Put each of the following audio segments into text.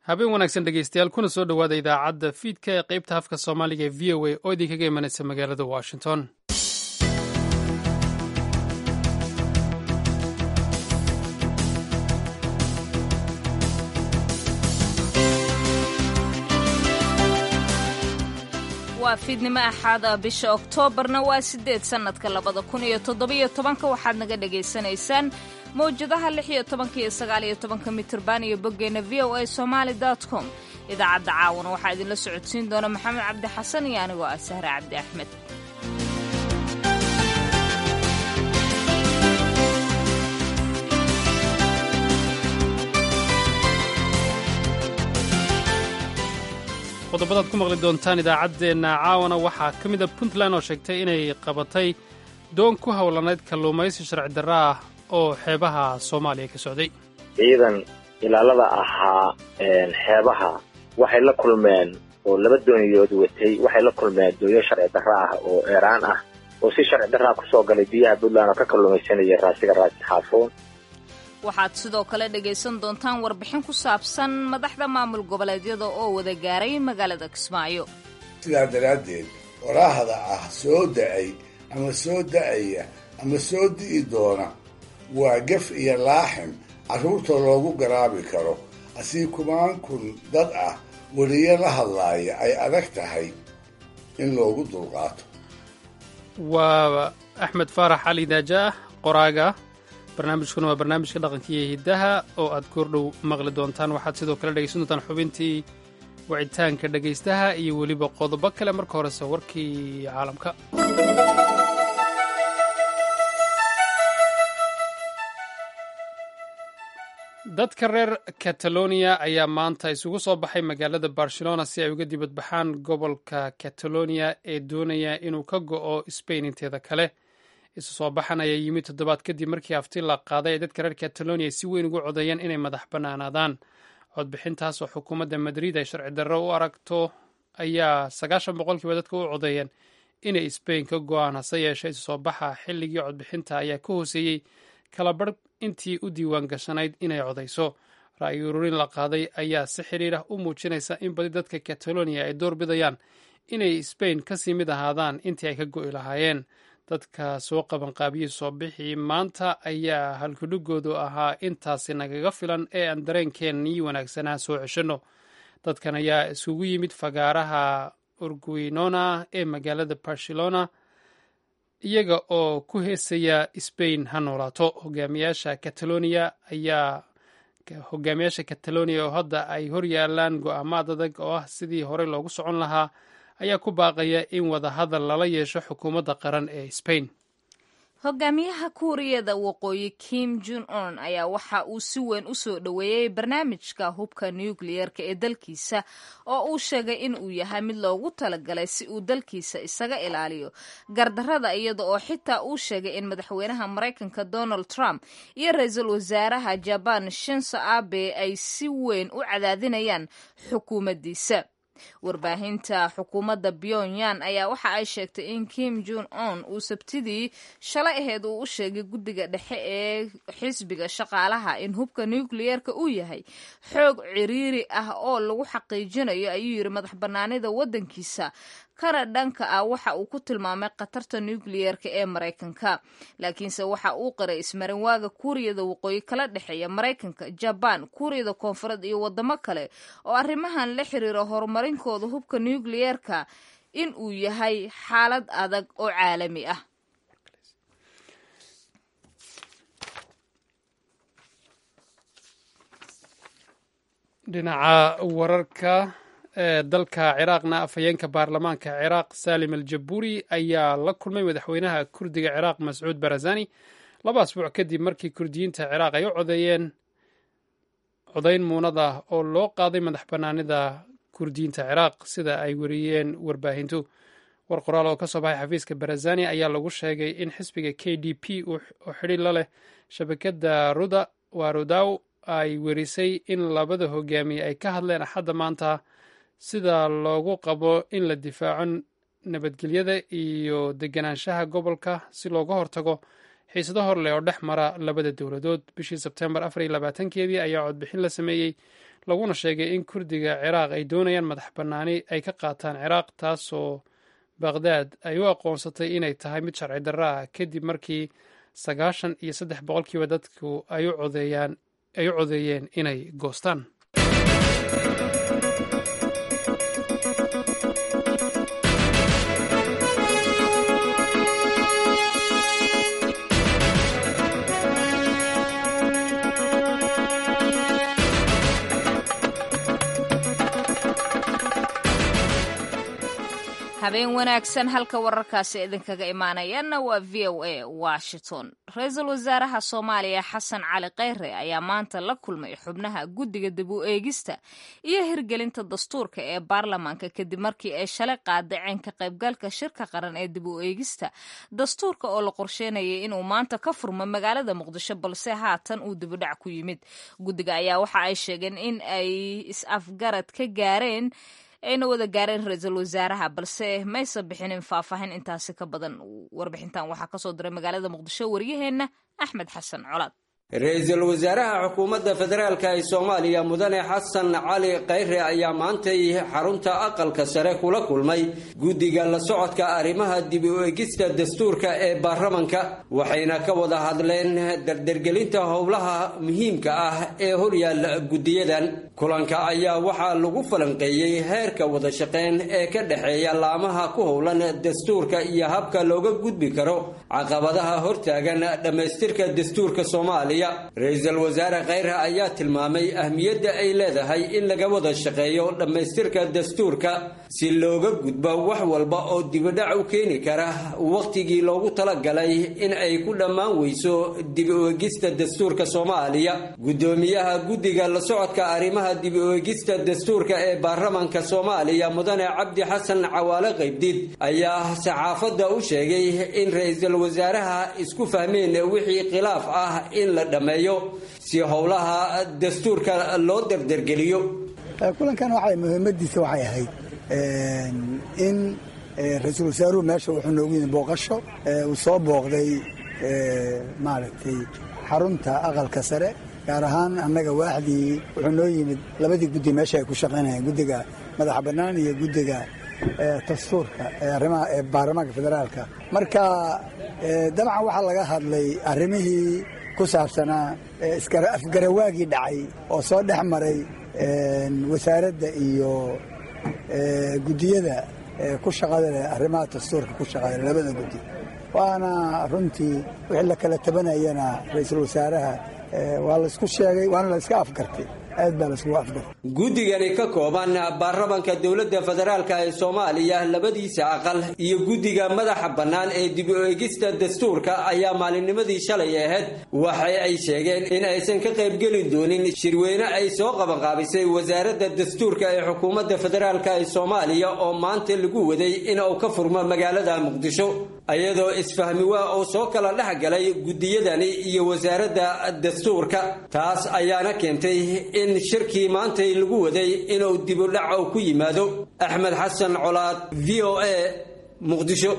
habeen wanaagsan dhegeystayaal kuna soo dhowaada idaacadda fiidka ee qaybta afka soomaaliga ee v o a oo idinkaga imanaysa magaalada washington waa fiidnimo axaada bisha oktoobarna waa sideed sannadka labada kun iyo toddobiyo tobanka waxaad naga dhagaysanaysaan mawjadaha lix iyo tobanka iyo sagaal iyo tobanka mitirban iyo boggeenna v o a somaali dot com idaacadda caawana waxaa idinla socodsiin doona maxamed cabdi xasan iyo anigoo ah sahre cabdi axmed qodobadaad ku maqli doontaan idaacaddeenna caawana waxaa ka mid a puntland oo sheegtay inay qabatay doon ku howlanayd kalluumaysi sharci darra ah oo xeebaha soomaaliya ka socday ciidan ilaalada ahaa xeebaha waxay la kulmeen oo laba dooniyood watay waxay la kulmeen dooyo sharci darra ah oo eeraan ah oo si sharci darraa kusoo galay biyaha puntland oo ka kalluumaysanaya raasiga raasi xaafuun waxaad sidoo kale dhegaysan doontaan warbixin ku saabsan madaxda maamul goboleedyada oo wada gaaray magaalada kismaayo sidaa daraaddeed waraahda ah soo da'ay ama soo da'aya ama soo di'i doona waa gef iyo laaxin carruurta loogu garaabi karo asii kumaan kun dad ah weliyo la hadlaaya ay adag tahay in loogu dulqaato waa axmed faarax cali daaja ah qoraaga barnaamijkuna waa barnaamijka dhaqanka iyo hiddaha oo aad koordhow maqli doontaan waxaad sidoo kale dhegaysan doontaan xubintii wicitaanka dhegaystaha iyo weliba qodobo kale marka horese warkii caalamka dadka reer kataloniya ayaa maanta isugu soo baxay magaalada barcelona si ay uga dibadbaxaan gobolka kataloniya ee doonaya inuu ka go'o sbain inteeda kale isu soo baxan ayaa yimid toddobaad kadib markii afti la qaaday ay dadka reer kataloniya si weyn ugu codeeyeen inay madax bannaanaadaan codbixintaas oo xukuumadda madrid ay sharci darro u aragto ayaa sagaashan boqolkiiba dadka u codeeyeen inay sbain ka go'aan hase yeeshee isu soo baxa xilligii codbixinta ayaa ka hooseeyey kalabarh intii u diiwaan gashanayd inay codayso ra'yi ururin la qaaday ayaa si xidhiir ah u muujinaysa in badi dadka kataloniya ay door bidayaan inay sbain kasii mid ahaadaan intii ay ka go'i lahaayeen dadka soo qabanqaabiyey soo bixii maanta ayaa halkudhigoodu ahaa intaasi nagaga filan ee aan dareenkeennii wanaagsanaa soo ceshanno dadkan ayaa isugu yimid fagaaraha urguinona ee magaalada barcelona iyaga oo ku heesaya sbain ha noolaato hogaamiyaasha catalonia ayaa hogaamiyaasha catalonia oo hadda ay hor yaalaan go'aamaad adag oo ah sidii horey loogu socon lahaa ayaa ku baaqaya in wadahadal lala yeesho xukuumadda qaran ee sbain hogaamiyaha kuuriyada waqooyi kim jun on ayaa waxa uu si weyn u soo dhoweeyey barnaamijka hubka nukliyeerka ee dalkiisa oo uu sheegay in uu yahay mid loogu talagalay si uu dalkiisa isaga ilaaliyo gardarrada iyada oo xitaa uu sheegay in madaxweynaha maraykanka donald trump iyo ra-iisul wasaaraha jaban shinso abe ay si weyn u cadaadinayaan xukuumaddiisa warbaahinta xukuumadda pyongyang ayaa waxa ay sheegtay in kim jun on uu sabtidii shalay aheed uu u sheegay guddiga dhexe ee xisbiga shaqaalaha in hubka nukliyeerka uu yahay xoog ciriiri ah oo lagu xaqiijinayo ayuu yidhi madax bannaanida waddankiisa kana dhanka ah waxa uu ku tilmaamay khatarta nukliyeerka ee maraykanka laakiinse waxa uu qiray ismarinwaaga kuuriyada waqooyi kala dhexeeya maraykanka jabaan kuuriyada koonfureed iyo waddamo kale oo arrimahan la xiriira horumarinkooda hubka nukliyeerka in uu yahay xaalad adag oo caalami ah dhinaca wararka ee dalka ciraaqna afhayeenka baarlamaanka ciraaq salim al jabuuri ayaa la kulmay madaxweynaha kurdiga ciraaq mascuud barazani laba asbuuc kadib markii kurdiyiinta ciraaq ay u codeeyeen codayn muunad ah oo loo qaaday madax bannaanida kurdiyiinta ciraaq sida ay weriyeen warbaahintu war qoraal oo ka soo baxay xafiiska barazani ayaa lagu sheegay in xisbiga k d p oo xidhi la leh shabakadda ruda warudaw ay werisay in labada hogaamiye ay ka hadleen axadda maanta sida loogu qabo in la difaaco nabadgelyada iyo deganaanshaha gobolka si looga hortago xiisado hor leh oo dhex mara labada dowladood bishii sebtembar afar iyo labaatankeedii ayaa codbixin la sameeyey laguna sheegay in kurdiga ciraaq ay doonayaan madax bannaani ay ka qaataan ciraaq taasoo baqhdaad ay u aqoonsatay inay tahay mid sharci darro ah kadib markii sagaashan iyo saddex boqolkiiba dadku ay u codeeyeen inay goostaan habeen wanaagsan halka wararkaasi idinkaga imaanayaana waa v o a washington ra-iisul wasaaraha soomaaliya xasan cali kheyre ayaa maanta la kulmay xubnaha guddiga dib u eegista iyo hirgelinta dastuurka ee baarlamaanka kadib markii ay shalay qaadaceen ka qaybgalka shirka qaran ee dib u eegista dastuurka oo la qorsheynayay inuu maanta ka furmo magaalada muqdisho balse haatan uu dibudhac ku yimid guddiga ayaa waxa ay sheegeen in ay is-afgarad ka gaareen ayna wada gaareen ra-iisul wasaaraha balse maysa bixinin faahfaahin intaasi ka badan warbixintan waxaa kasoo diray magaalada muqdisho waryaheena axmed xasan colaad ra-iisul wasaaraha xukuumadda federaalka ee soomaaliya mudane xasan cali kheyre ayaa maantay xarunta aqalka sare kula kulmay guddiga la socodka arrimaha dib u egista dastuurka ee baarlamanka waxayna ka wada hadleen dardergelinta howlaha muhiimka ah ee horyaalla guddiyadan kulanka ayaa waxaa lagu falanqeeyey heerka wada shaqeyn ee ka dhexeeya laamaha ku howlan dastuurka iyo habka looga gudbi karo caqabadaha hortaagan dhammaystirka dastuurka soomaaliya ra-iisul wasaare kheyre ayaa tilmaamay ahmiyadda ay leedahay in laga wada shaqeeyo dhammaystirka dastuurka si looga gudbo wax walba oo dibidhac u keeni kara wakhtigii loogu talagalay in ay ku dhammaan weyso dib u egista dastuurka soomaaliya guddoomiyaha guddiga la socodka arrimaha dib u egista dastuurka ee baarlamanka soomaaliya mudane cabdi xasan cawaale qaybdid ayaa saxaafadda u sheegay in ra-iisul wasaaraha isku fahmeen wixii khilaaf ah in la dhameeyo si howlaha dastuurka loo dardargeliyo kulankan waxay muhiimadiisa waxay ahayd in ra-iisul wasaaruhu meesha wuxuu noogu yimid booqasho uu soo booqday maaragtay xarunta aqalka sare gaar ahaan annaga waaxdii wuxuu noo yimid labadii guddi meesha ay ku shaqaynayeen guddiga madaxa bannaan iyo guddiga dastuurka ee arrimaha ee baarlamaanka federaalka marka dabcan waxaa laga hadlay arrimihii ku saabsanaa afgarawaagii dhacay oo soo dhex maray wasaaradda iyo guddiyada ku shaqada leh arrimaha dastuurka ku shaqada labada guddi waana runtii wixii la kala tabanayana ra-iisul wasaaraha waa laysku sheegay waana la iska afgartay aad baa laiskugu afgartay guddigani ka kooban baarlamanka dowladda federaalk ee soomaaliya labadiisa aqal iyo guddiga madaxa bannaan ee dib u eegista dastuurka ayaa maalinnimadii shalay ahayd waxa ay sheegeen in aysan ka qaybgeli doonin shirweyne ay soo qabanqaabisay wasaaradda dastuurka ee xukuumadda federaalk ee soomaaliya oo maanta lagu waday in uu ka furmo magaalada muqdisho iyadoo isfahmi waa oo soo kala dhex galay guddiyadani iyo wasaaradda dastuurka taas ayaana keentay in shirkii maantay lagu waday inuu dibudhac ku yimaado axmed xasan colaad v o a muqdisho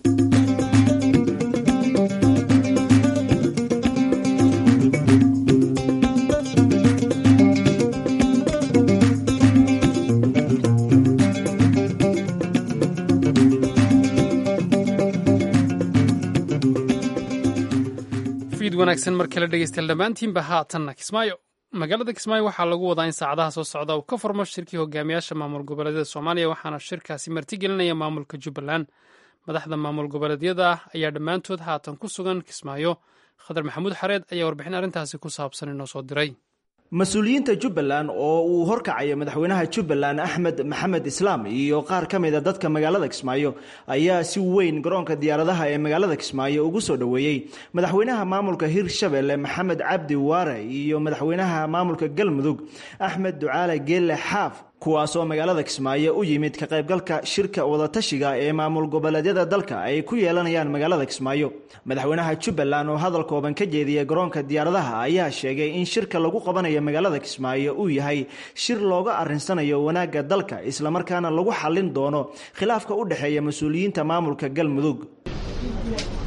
wanaagsan mar kale dhegeystayaal dhammaantiinba haatanna kismaayo magaalada kismaayo waxaa lagu wadaa in saacadaha soo socda uu ka furmo shirkii hogaamiyaasha maamul goboleedyada soomaaliya waxaana shirkaasi martigelinaya maamulka jubbaland madaxda maamul goboleedyada ah ayaa dhammaantood haatan ku sugan kismaayo khadar maxamuud xareed ayaa warbixin arrintaasi ku saabsan inoo soo diray mas-uuliyiinta jubbaland oo uu horkacayo madaxweynaha jubbaland axmed maxamed islaam iyo qaar ka mid a dadka magaalada kismaayo ayaa si weyn garoonka diyaaradaha ee magaalada kismaayo ugu soo dhoweeyey madaxweynaha maamulka hirshabelle maxamed cabdi waare iyo madaxweynaha maamulka galmudug axmed ducaale geelle xaaf kuwaasoo magaalada kismaayo u yimid ka qaybgalka shirka wadatashiga ee maamul goboleedyada dalka ay ku yeelanayaan magaalada kismaayo madaxweynaha jubbaland oo hadal kooban ka jeediyay garoonka diyaaradaha ayaa sheegay in shirka lagu qabanayo magaalada kismaayo uu yahay shir looga arinsanayo wanaagga dalka islamarkaana lagu xallin doono khilaafka u dhexeeya mas-uuliyiinta maamulka galmudug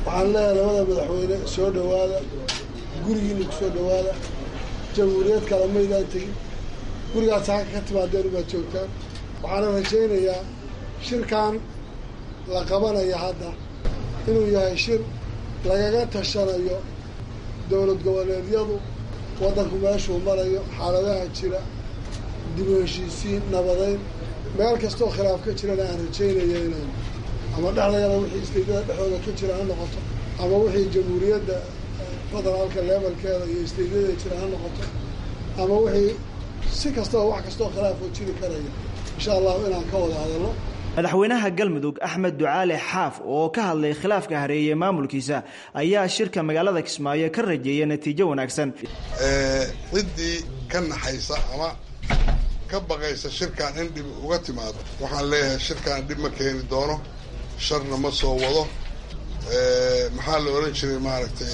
waxaan leeyahay labada madaxweyne soo dhowaada gurigiina ku soo dhowaada jamhuuriyad kale maydaan tegin gurigaas halka ka timaadeen ubaad joogtaan waxaana rajaynayaa shirkan la qabanaya hadda inuu yahay shir lagaga tashanayo dowlad goboleedyadu waddanku meeshuu marayo xaaladaha jira dib u heshiisiin nabadayn meel kastoo khilaaf ka jirana aan rajaynaya inaan ama dhexdagana wixii isteydada dhexdooda ka jira ha noqoto ama wixii jamhuuriyadda federaalka levelkeeda iyo isteedyada jira ha noqoto ama wixii si kastaba wax kastoo khilaafoo jiri karaya insha allahu inaan ka wada hadalno madaxweynaha galmudug axmed ducaale xaaf oo ka hadlay khilaafka hareeye maamulkiisa ayaa shirka magaalada kismaayo ka rajeeyay natiijo wanaagsan ciddii ka naxaysa ama ka baqaysa shirkan in dhib uga timaado waxaan leeyahay shirkan dhib ma keeni doono sharna ma soo wado maxaa la odhan jiray maaragtay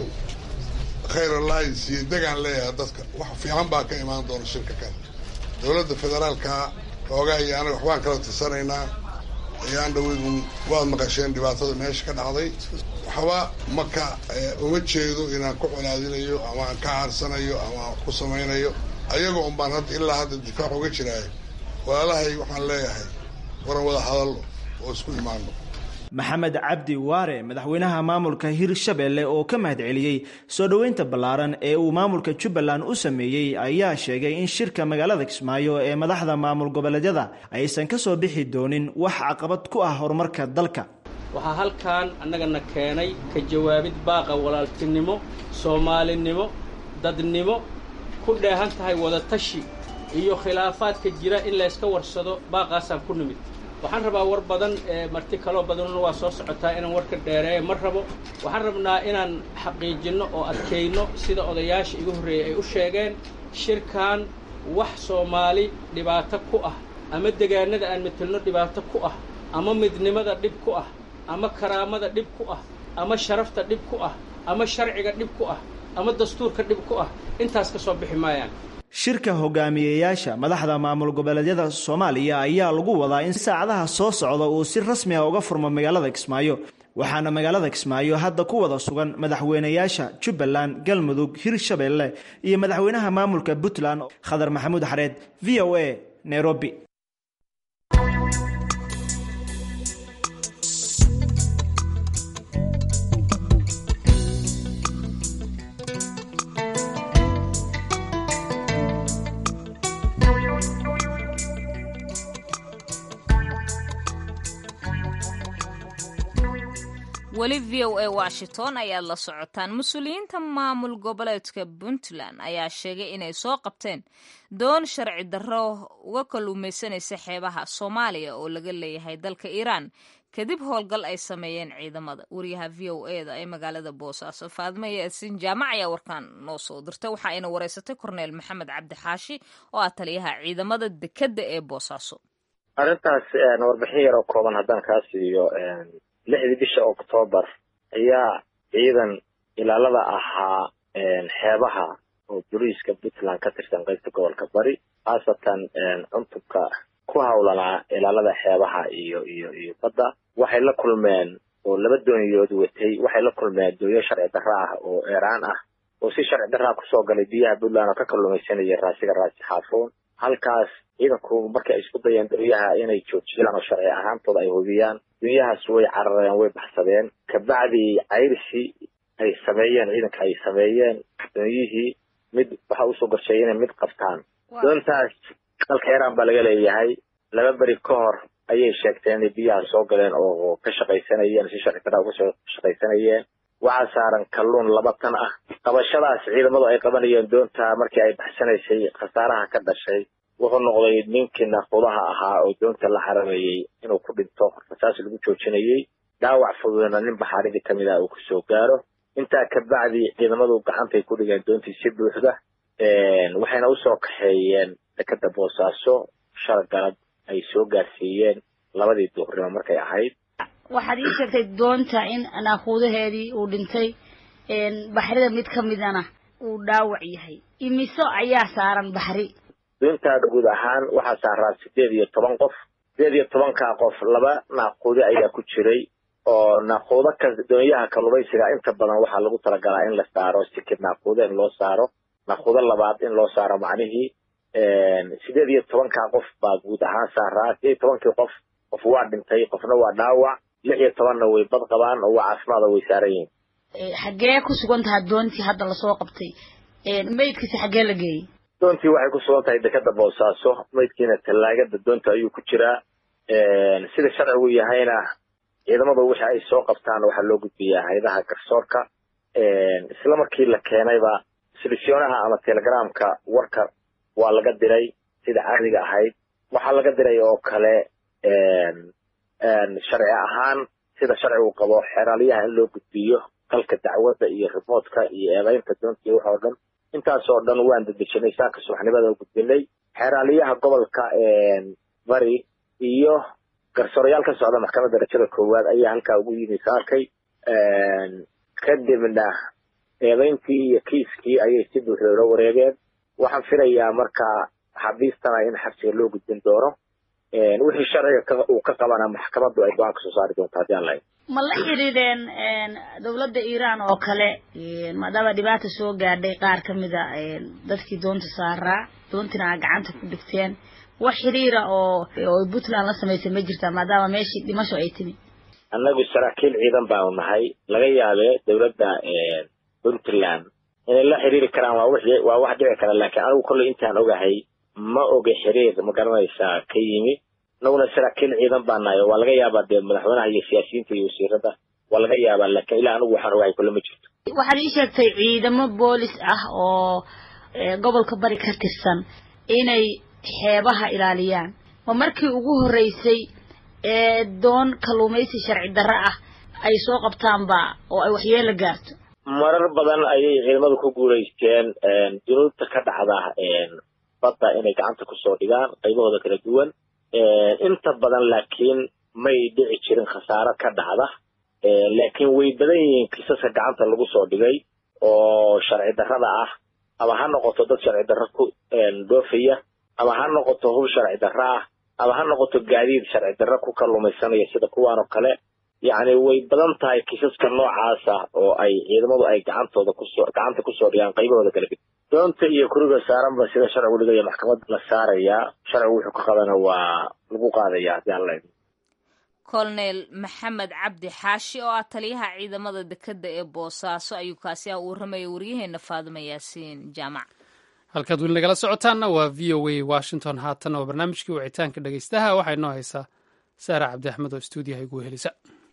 khayr alliance iyo degaan leeyahay dadka wax fiican baa ka imaan doona shirka kan dowladda federaalka xoogaa iyo anaga waxbaan kala tirsanaynaa ayaan dhaweydun waad maqasheen dhibaatada meesha ka dhacday waxba maka uma jeedo inaan ku colaadinayo ama aan ka caarsanayo ama aan wax ku samaynayo ayagoo un baan hadda ilaa hadda difaac uga jiraayo walaalahay waxaan leeyahay waran wada hadallo oo isku imaano maxamed cabdi waare madaxweynaha maamulka hirshabelle oo ka mahad celiyey soo dhoweynta ballaaran ee uu maamulka jubbaland u sameeyey ayaa sheegay in shirka magaalada kismaayo ee madaxda maamul goboleedyada aysan ka soo bixi doonin wax caqabad ku ah horumarka dalka waxaa halkan annagana keenay ka jawaabid baaqa walaaltinimo soomaalinimo dadnimo ku dheehan tahay wadatashi iyo khilaafaadka jira in layska warsado baaqaasaan ku nimid waxaan rabaa war badan marti kaloo badanuna waa soo socotaa inaan warka dheereeya ma rabo waxaan rabnaa inaan xaqiijinno oo adkayno sida odayaasha igu horreeyey ay u sheegeen shirkan wax soomaali dhibaato ku ah ama degaanada aan metelno dhibaato ku ah ama midnimada dhib ku ah ama karaamada dhib ku ah ama sharafta dhib ku ah ama sharciga dhib ku ah ama dastuurka dhib ku ah intaas ka soo bixi maayaan shirka hogaamiyeyaasha madaxda maamul goboleedyada soomaaliya ayaa lagu wadaa in saacadaha soo socda uu si rasmi ah uga furmo magaalada kismaayo waxaana magaalada kismaayo hadda ku wada sugan madaxweynayaasha jubbaland galmudug hirshabelle iyo madaxweynaha maamulka puntland khadar maxamuud xareed v o a nairobi weli v o a washington ayaad la socotaan mas-uuliyiinta maamul goboleedka puntland ayaa sheegay inay soo qabteen doon sharci darro uga kalluumaysanaysa xeebaha soomaaliya oo laga leeyahay dalka iiraan kadib howlgal ay sameeyeen ciidamada wariyaha v o e da ee magaalada boosaaso faadmo yaasin jaamac ayaa warkaan noo soo dirtay waxa ayna wareysatay korneel maxamed cabdi xaashi oo ah taliyaha ciidamada dekedda ee boosaaso arrintaas warbixin yar oo kooban haddaan kaa siiyo lixdii bisha oktoobar ayaa ciidan ilaalada ahaa xeebaha oo boliiska puntland ka tirsan qaybta gobolka bari khaasatan cuntubka ku hawlanaa ilaalada xeebaha iyo iyo iyo badda waxay la kulmeen oo laba dooniyood watay waxay la kulmeen doonyo sharci darra ah oo eeraan ah oo si sharci darraa kusoo galay biyaha puntland oo ka kalluumaysanaya raasiga raasi xaafuun halkaas ciidanku markay isku dayeen doonyaha inay joojiyaan oo sharci ahaantooda ay hubiyaan doonyahaas way carareen way baxsadeen kabacdi cayrisi ay sameeyeen ciidanka ay sameeyeen doonyihii mid waxa usoo gorsheeyay inay mid qabtaan doontaas dalka iiraan baa laga leeyahay laba beri ka hor ayay sheegteen inay biyaha soo galeen oo ka shaqaysanayeen si sharci darra uga soo shaqaysanayeen waxaa saaran kalluun laba tan ah qabashadaas ciidamadu ay qabanayeen doonta markii ay baxsanaysay khasaaraha ka dhashay wuxuu noqday ninkii naaqudaha ahaa oo doonta la xarameeyey inuu ku dhinto rasaas lagu joojinayey dhaawac fududna nin baxaaridii kamid ah uu kusoo gaaro intaa kabacdi ciidamadu gacantay ku dhigeen doontii si buuxda waxayna usoo kaxeeyeen dekeda boosaaso shala galab ay soo gaarsiiyeen labadii duurnimo markay ahayd waxaad ii sheegtay doonta in naaquudaheedii uu dhintay baxrida mid ka midana uu dhaawac yahay imiso ayaa saaran baxri doontaa guud ahaan waxaa saaraa sideed iyo toban qof sideed iyo tobankaa qof laba naaquudi ayaa ku jiray oo naaquudo ka doonyaha kalluumaysiga inta badan waxaa lagu talagalaa in la saaro sikid naaquudo in loo saaro naaquudo labaad in loo saaro macnihii sideed iyo tobankaa qof baa guud ahaan saaraa sideed iyo tobankii qof qof waa dhintay qofna waa dhaawac lix iyo tobanna way bad qabaan oo waa caafimaada way saaran yihiin xaggee ku sugan tahay doontii hadda lasoo qabtay maydkiisi xaggee la geeyey doontii waxay ku sugan tahay dekada boosaaso maydkiina tallaagada doonta ayuu ku jiraa sida sharcigu yahayna ciidamadu wixii ay soo qabtaan waxaa loo gudbiyaa hayadaha garsoorka isla markii la keenayba silifyoonaha ama telegramka warka waa laga diray sida caadiga ahayd waxaa laga diray oo kale sharci ahaan sida sharcigu qabo xeeraaliyaha in loo gudbiyo qalka dacwadda iyo rimoodka iyo eedaynta doonta iyo wax oo dhan intaas oo dhan waan dedejinay saaka subaxnimada oo gudbinay xeeraaliyaha gobolka bari iyo garsoorayaal ka socda maxkamadda darajada koowaad ayaa halkaa ugu yimi saakay kadibna eedayntii iyo kiiskii ayay si buuxda ula wareegeen waxaan filayaa marka xabiistana in xabsiga loo gudbin doono wixii sharciga uu ka qabana maxkamaddu ay go-aan kasoo saari doonto haddii aan lahayn ma la xidhiidheen dowladda iiraan oo kale maadaama dhibaata soo gaadhay qaar ka mid a dadkii doonta saaraa doontina aa gacanta ku dhigteen wax xiriira oo oo puntland la samaysay ma jirtaa maadaama meeshii dhimasho ay timi annagu saraakiil ciidan baanu nahay laga yaabee dowladda puntland inay la xiriiri karaan waa wixii waa wax dhici kara laakiin anigu kolley intaan ogahay ma oga xiriir ma garanaysaa ka yimi annaguna saraakiil ciidan baa nahay oo waa laga yaabaa dee madaxweynaha iyo siyaasiyiinta iyo wasiirada waa laga yaabaa laakiin ilaa anigu waxaan ogahay kolle ma jirto waxaad ii sheegtay ciidamo boolis ah oo gobolka bari ka tirsan inay xeebaha ilaaliyaan ma markii ugu horreysay ee doon kalluumaysi sharci darro ah ay soo qabtaanba oo ay waxyeelo gaarto marar badan ayay ciidamadu ku guulaysteen dunuubta ka dhacda badda inay gacanta kusoo dhigaan qaybahooda kala duwan inta badan laakiin may dhici jirin khasaaro ka dhacda laakiin way badan yihiin kiisaska gacanta lagu soo dhigay oo sharci darrada ah ama ha noqoto dad sharci darro ku dhoofaya ama ha noqoto hub sharci darro ah ama ha noqoto gaadiid sharci darro ku kalluumaysanaya sida kuwaan oo kale yacni way badan tahay kiisaska noocaasa oo ay ciidamadu ay gacantooda kusoo gacanta kusoo dhigaan qaybahooda kala ged doonta iyo kuriga saaranba sida sharcigu dhigaya maxkamadda la saarayaa sharcigu wuxuu ka qabana waa lagu qaadaya haddii aan lahayn colonel maxamed cabdi xaashi oo ah taliyaha ciidamada dekedda ee boosaaso ayuu kaasi ah u warramaya waryaheena faadima yaasiin jaamac halkaad weli nagala socotaanna waa v o a washington haatan oo barnaamijkii wicitaanka dhegaystaha waxaa inoo haysaa saara cabdi axmed oo stuudiyaha igu helisa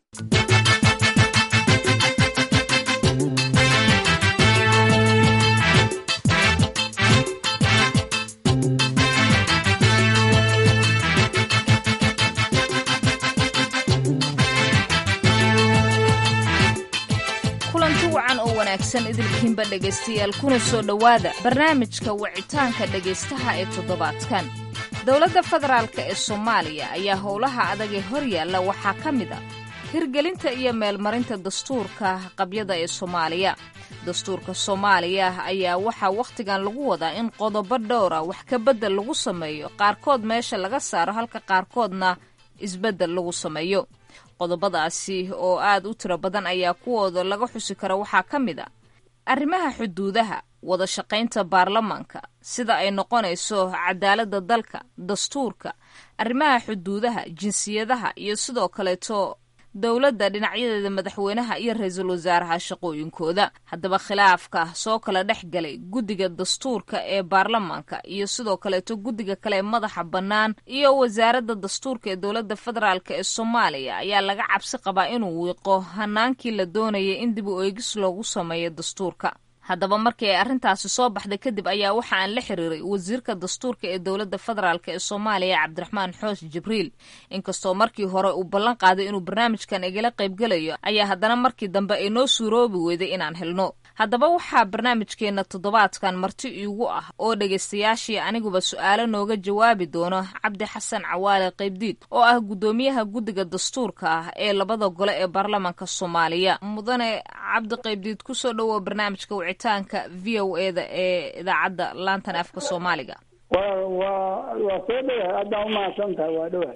kulanti wacan oo wanaagsan idilkiinba dhegaystayaal kuna soo dhowaada barnaamijka wicitaanka dhegaystaha ee toddobaadkan dowladda federaalka ee soomaaliya ayaa howlaha adag ee hor yaalla waxaa ka mid a hirgelinta iyo meelmarinta dastuurka qabyada ee soomaaliya dastuurka soomaaliya ayaa waxaa wakhtigan lagu wadaa in qodobo dhowra wax ka beddel lagu sameeyo qaarkood meesha laga saaro halka qaarkoodna isbeddel lagu sameeyo qodobadaasi oo aad u tiro badan ayaa kuwooda laga xusi kara waxaa ka mid a arrimaha xuduudaha wada shaqaynta baarlamaanka sida ay noqonayso cadaaladda dalka dastuurka arrimaha xuduudaha jinsiyadaha iyo sidoo kaleeto dowladda dhinacyadeeda madaxweynaha iyo ra-iisul wasaaraha shaqooyinkooda haddaba khilaafka soo kala dhex galay guddiga dastuurka ee baarlamaanka iyo sidoo kaleeto guddiga kale ee madaxa bannaan iyo wasaaradda dastuurka ee dowladda federaalk ee soomaaliya ayaa laga cabsi qabaa inuu wiiqo hanaankii la doonayay in dib u eegis loogu sameeyo dastuurka haddaba markii ay arrintaasi soo baxday kadib ayaa waxa aan la xiriiray wasiirka dastuurka ee dowladda federaalk ee soomaaliya cabdiraxmaan xoosh jibriil inkastoo markii hore uu ballan qaaday inuu barnaamijkan igala qaybgelayo ayaa haddana markii dambe ay noo suuroobi weyday inaan helno haddaba waxaa barnaamijkeenna toddobaadkan marti iigu ah oo dhegaystayaashii aniguba su-aalo nooga jawaabi doono cabdi xasan cawaale qaybdiid oo ah guddoomiyaha guddiga dastuurka ah ee labada gole ee baarlamaanka soomaaliya mudane cabdi qaybdiid kusoo dhowow barnaamijka wicitaanka v o e da ee idaacadda laantan afka soomaaliga wa wa waa soo dhowahay aadaan umahadsan tahay waa dhowahay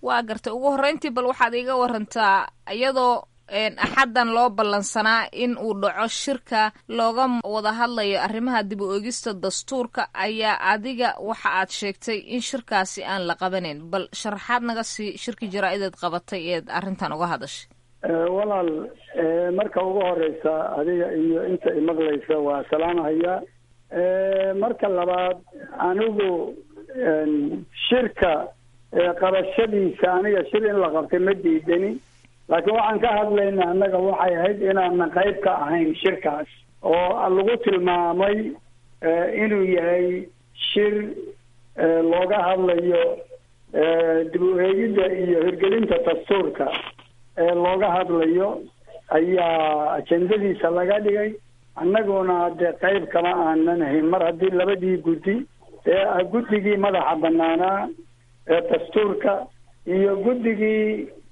waa gartay ugu horreyntii bal waxaad iiga warantaa iyadoo axaddan loo ballansanaa in uu dhaco shirka looga wada hadlayo arrimaha dib u eegista dastuurka ayaa adiga waxa aad sheegtay in shirkaasi aan la qabanayn bal sharaxaad naga sii shirki jaraa-ideed qabatay eed arrintan uga hadashay walaal marka ugu horeysa adiga iyo inta imaqlaysa waa salaamahayaa marka labaad anigu shirka qabashadiisa aniga shir in la qabtay ma diidani laakiin waxaan ka hadlayna annaga waxay ahayd inaanan qayb ka ahayn shirkaas oo lagu tilmaamay inuu yahay shir looga hadlayo dib u eegidda iyo hirgelinta dastuurka looga hadlayo ayaa ajendadiisa laga dhigay annaguna dee qayb kama aanan ahayn mar haddii labadii guddi ee guddigii madaxa banaanaa ee dastuurka iyo guddigii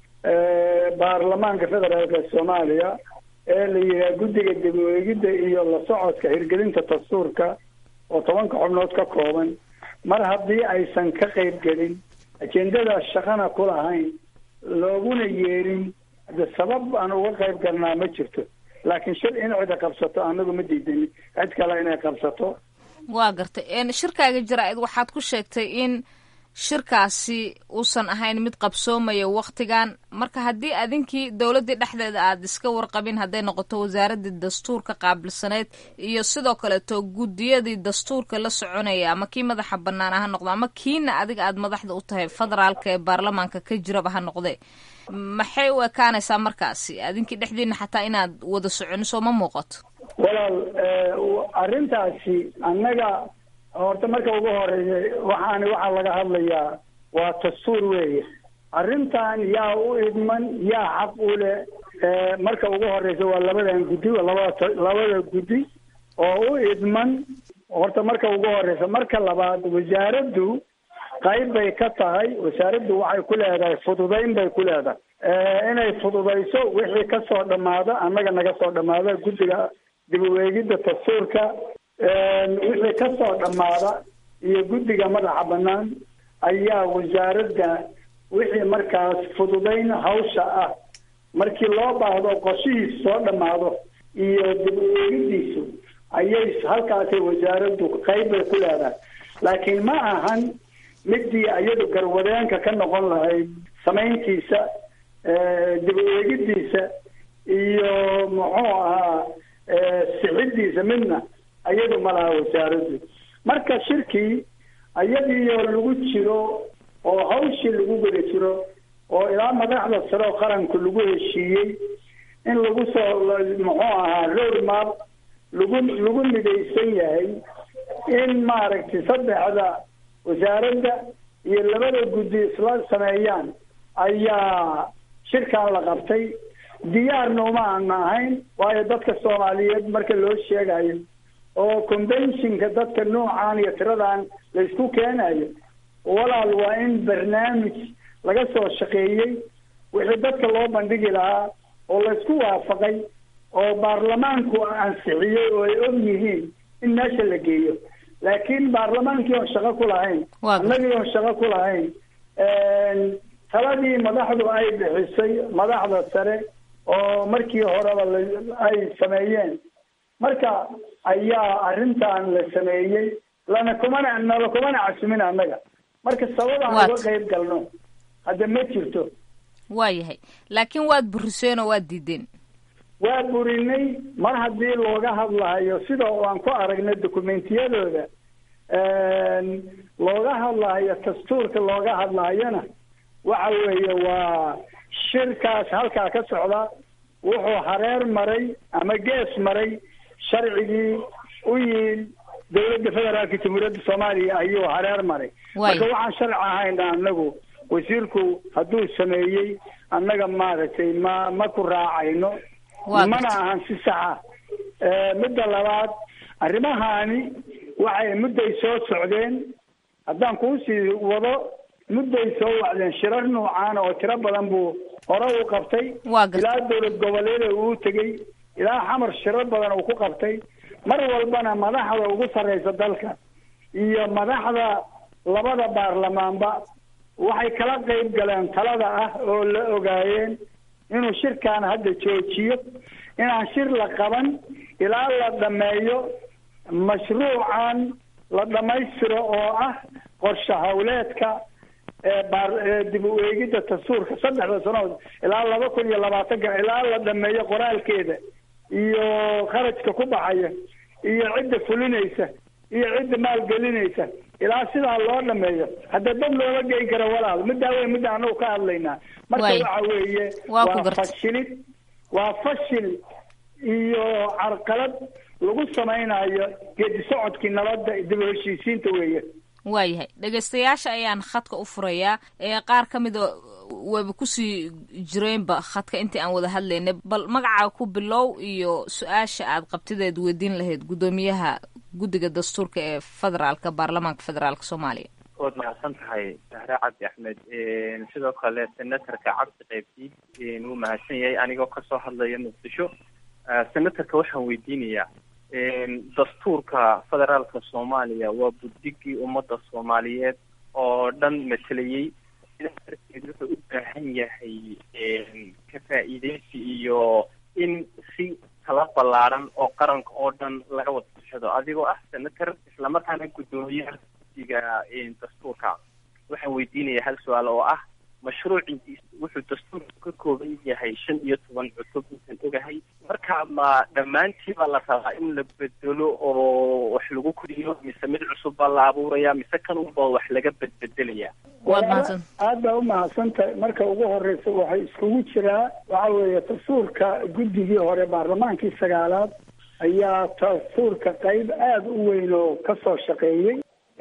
baarlamaanka federaalka soomaaliya ee la yidhaha guddiga dib u eegidda iyo la socodka hirgelinta dastuurka oo tobanka xubnood ka kooban mar haddii aysan ka qayb gelin ajendadaas shaqana ku lahayn looguna yeerin de sabab aan uga qayb galnaa ma jirto laakiin shir in cida qabsato anagu ma diidani cid kale inay qabsato waa gartay shirkaaga jaraa-id waxaad ku sheegtay in shirkaasi uusan ahayn mid qabsoomaya waktigan marka haddii adinkii dowladdii dhexdeeda aad iska warqabin hadday noqoto wasaaradii dastuurka qaabilsaneyd iyo sidoo kaleeto guddiyadii dastuurka la soconaya ama kii madaxa banaana ha noqdo ama kiina adiga aad madaxda u tahay federaalka ee baarlamaanka ka jiraba ha noqdee maxay u ekaanaysaa markaasi adinkii dhexdiina xataa inaad wada soconiso ma muuqato walaal arrintaasi annaga horta marka ugu horeeya waxaani waxaa laga hadlayaa waa dastuur weeye arrintan yaa u idman yaa xaq u leh marka ugu horeysa waa labadan guddi labada labada guddi oo u idman horta marka ugu horeysa marka labaad wasaaraddu qayb bay ka tahay wasaaraddu waxay ku leedahay fududayn bay ku leedahay inay fududayso wixii kasoo dhammaada annaga naga soo dhammaada guddiga dib u eegidda dastuurka wixii kasoo dhammaada iyo guddiga madaxa bannaan ayaa wasaaradda wixii markaas fududayn hawsha ah markii loo baahdo qorshihiisu soo dhammaado iyo dib u eegiddiisu ayay halkaasay wasaaraddu qayb bay ku leedahay laakiin ma ahan midii iyadu garwadeenka ka noqon lahayd samayntiisa dib u eegiddiisa iyo muxuu ahaa sixiddiisa midna iyadu ma laha wasaaraddu marka shirkii iyadiioo lagu jiro oo hawshii lagu guda jiro oo ilaa madaxda sare oo qaranku lagu heshiiyey in lagu soo muxuu ahaa road map lagu lagu midaysan yahay in maaragtay saddexda wasaaradda iyo labada guddi isla sameeyaan ayaa shirkan la qabtay diyaarna uma aana ahayn waayo dadka soomaaliyeed marka loo sheegayo oo conventionka dadka noocan iyo tiradan la isku keenayo walaal waa in barnaamij laga soo shaqeeyey wixii dadka loo bandhigi lahaa oo la isku waafaqay oo baarlamaanku ansixiyey oo ay og yihiin in meesha la geeyo laakiin baarlamaankii oon shaqo ku lahayn annagii oon shaqo ku lahayn taladii madaxdu ay bixisay madaxda sare oo markii horeba ay sameeyeen marka ayaa arrintan la sameeyey lana kumana nala kumana casumin annaga marka sabab aan uga qayb galno hadda ma jirto waayahay laakiin waad buriseen oo waad diideen waa burinay mar haddii looga hadlayo sida aan ku aragnay dokumentiyadooda looga hadlayo dastuurka looga hadlayona waxa weeye waa shirkaas halkaa ka socda wuxuu hareer maray ama gees maray sharcigii u yiil dowladda federaalka jamhuuriyadda soomaaliya ayuu hareer maray marka waxaan sharci ahayna anagu wasiirku hadduu sameeyey annaga maaragtay ma ma ku raacayno mana ahan si saxa midda labaad arrimahani waxay mudday soo socdeen haddaan kuusii wado mudday soo wacdeen shirar nuucaana oo tiro badan buu hore u qabtay ilaa dowlad goboleeda uu tegey ilaa xamar shirar badan uu ku qabtay mar walbana madaxda ugu sarreysa dalka iyo madaxda labada baarlamaanba waxay kala qayb galeen talada ah oo la ogaayeen inuu shirkan hadda joojiyo inaan shir la qaban ilaa la dhameeyo mashruucan la dhammaystiro oo ah qorshe hawleedka ee dib u eegidda dastuurka saddexda sanood ilaa laba kun iyo labaatanka ilaa la dhameeyo qoraalkeeda iyo kharajka ku baxaya iyo cidda fulinaysa iyo cidda maalgelinaysa ilaa sidaa loo dhameeyo hadda dad looma geyn karo walaal middaa wey midda anagu ka hadlaynaa marka waxa weeye waa fashilid waa fashil iyo carqalad lagu samaynayo geedi socodkii nabadda dib u heshiisiinta weeye waayahay dhegaystayaasha ayaan khadka u furayaa ee qaar ka mida wayba kusii jireenba khadka intii aan wada hadlaynay bal magacaa ku bilow iyo su-aasha aad qabtideed weydiin lahayd guddoomiyaha guddiga dastuurka ee federaalka baarlamaanka federaalka soomaaliya waad mahadsan tahay sahre cabdi axmed sidoo kale senatorka cabdi qaybdiid wuu mahadsan yahay anigoo kasoo hadlaya muqdisho senatorka waxaan weydiinayaa dastuurka federaalka soomaaliya waa buddigii ummadda soomaaliyeed oo dhan matelayey sidaa darteed wuxuu u baahan yahay ka faa'iideysi iyo in si tala ballaaran oo qaranka oo dhan laga wada tashado adigoo ah senator islamarkaana guddoomiyaha guddiga dastuurka waxaan weydiinayaa hal su-aal oo ah mashruucii wuxuu dastuurku ka kooban yahay shan iyo toban cutub intaan ogahay marka ma dhammaantiibaa la rabaa in la bedelo oo wax lagu koriyo mise mid cusub baa la abuuraya mise kan unba wax laga bedbedelaya aad baa u mahadsantahay marka ugu horeysa waxay iskugu jiraa waxa weeye dastuurka guddigii hore baarlamaankii sagaalaad ayaa dastuurka qayb aada u weyn oo kasoo shaqeeyey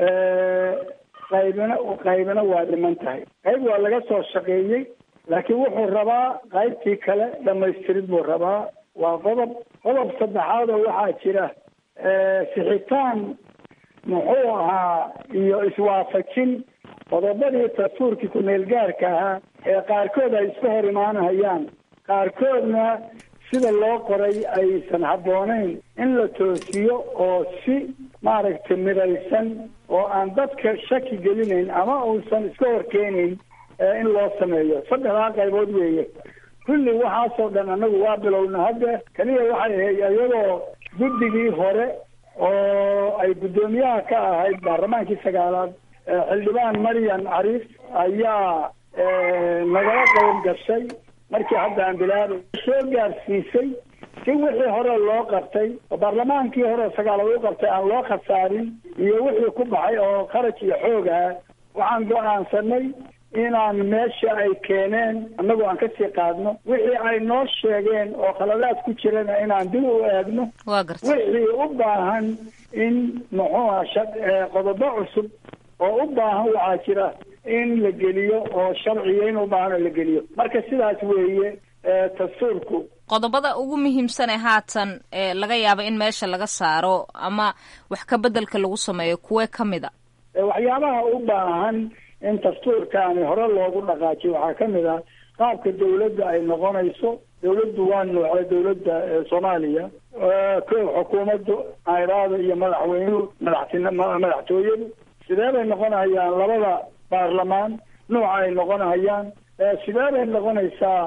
qaybina qaybina waa dhiman tahay qayb waa laga soo shaqeeyey laakiin wuxuu rabaa qaybtii kale dhamaystirid buu rabaa waa qodob qodob saddexaad oo waxaa jira sixitaan muxuu ahaa iyo iswaafajin qodobadii dastuurkii ku-meel gaarka ahaa ee qaarkood ay iska hor imaanahayaan qaarkoodna sida loo qoray aysan habboonayn in la toosiyo oo si maaragtay midaysan oo aan dadka shaki gelinayn ama uusan iska horkeenayn in loo sameeyo saddexdaa qaybood weeye kulli waxaasoo dhan annagu waa bilowna hadda keliya waxay ahayd iyadoo guddigii hore oo ay guddoomiyaha ka ahayd baarlamaankii sagaalaad xildhibaan maryan cariif ayaa nagala qayb gashay markii hadda aan bilaabay soo gaarsiisay si wixii hore loo qabtay oo baarlamaankii hore sagaalaad u qabtay aan loo khasaarin iyo wixii ku baxay oo kharaj iyo xoog ah waxaan go-aansanay inaan meesha ay keeneen annagoo aan kasii qaadno wixii ay noo sheegeen oo khaladaad ku jirana inaan dib u eegno wixii u baahan in muxuuha qodobo cusub oo u baahan waxaa jira in la geliyo oo sharciya in u baahan oo la geliyo marka sidaas weeye dastuurku qodobada ugu muhiimsan ee haatan ee laga yaabo in meesha laga saaro ama wax ka bedelka lagu sameeyo kuwee ka mid a waxyaabaha u baahan in dastuurkaani hore loogu dhaqaajiyo waxaa ka mid ah qaabka dawladda ay noqonayso dawladdu waa noocee dawladda soomaaliya ko xukuumaddu ayraada iyo madaxweynuhu madaxtin madaxtooyadu sidee bay noqonayaan labada baarlamaan nuuca ay noqonayaan sidee bay noqonaysaa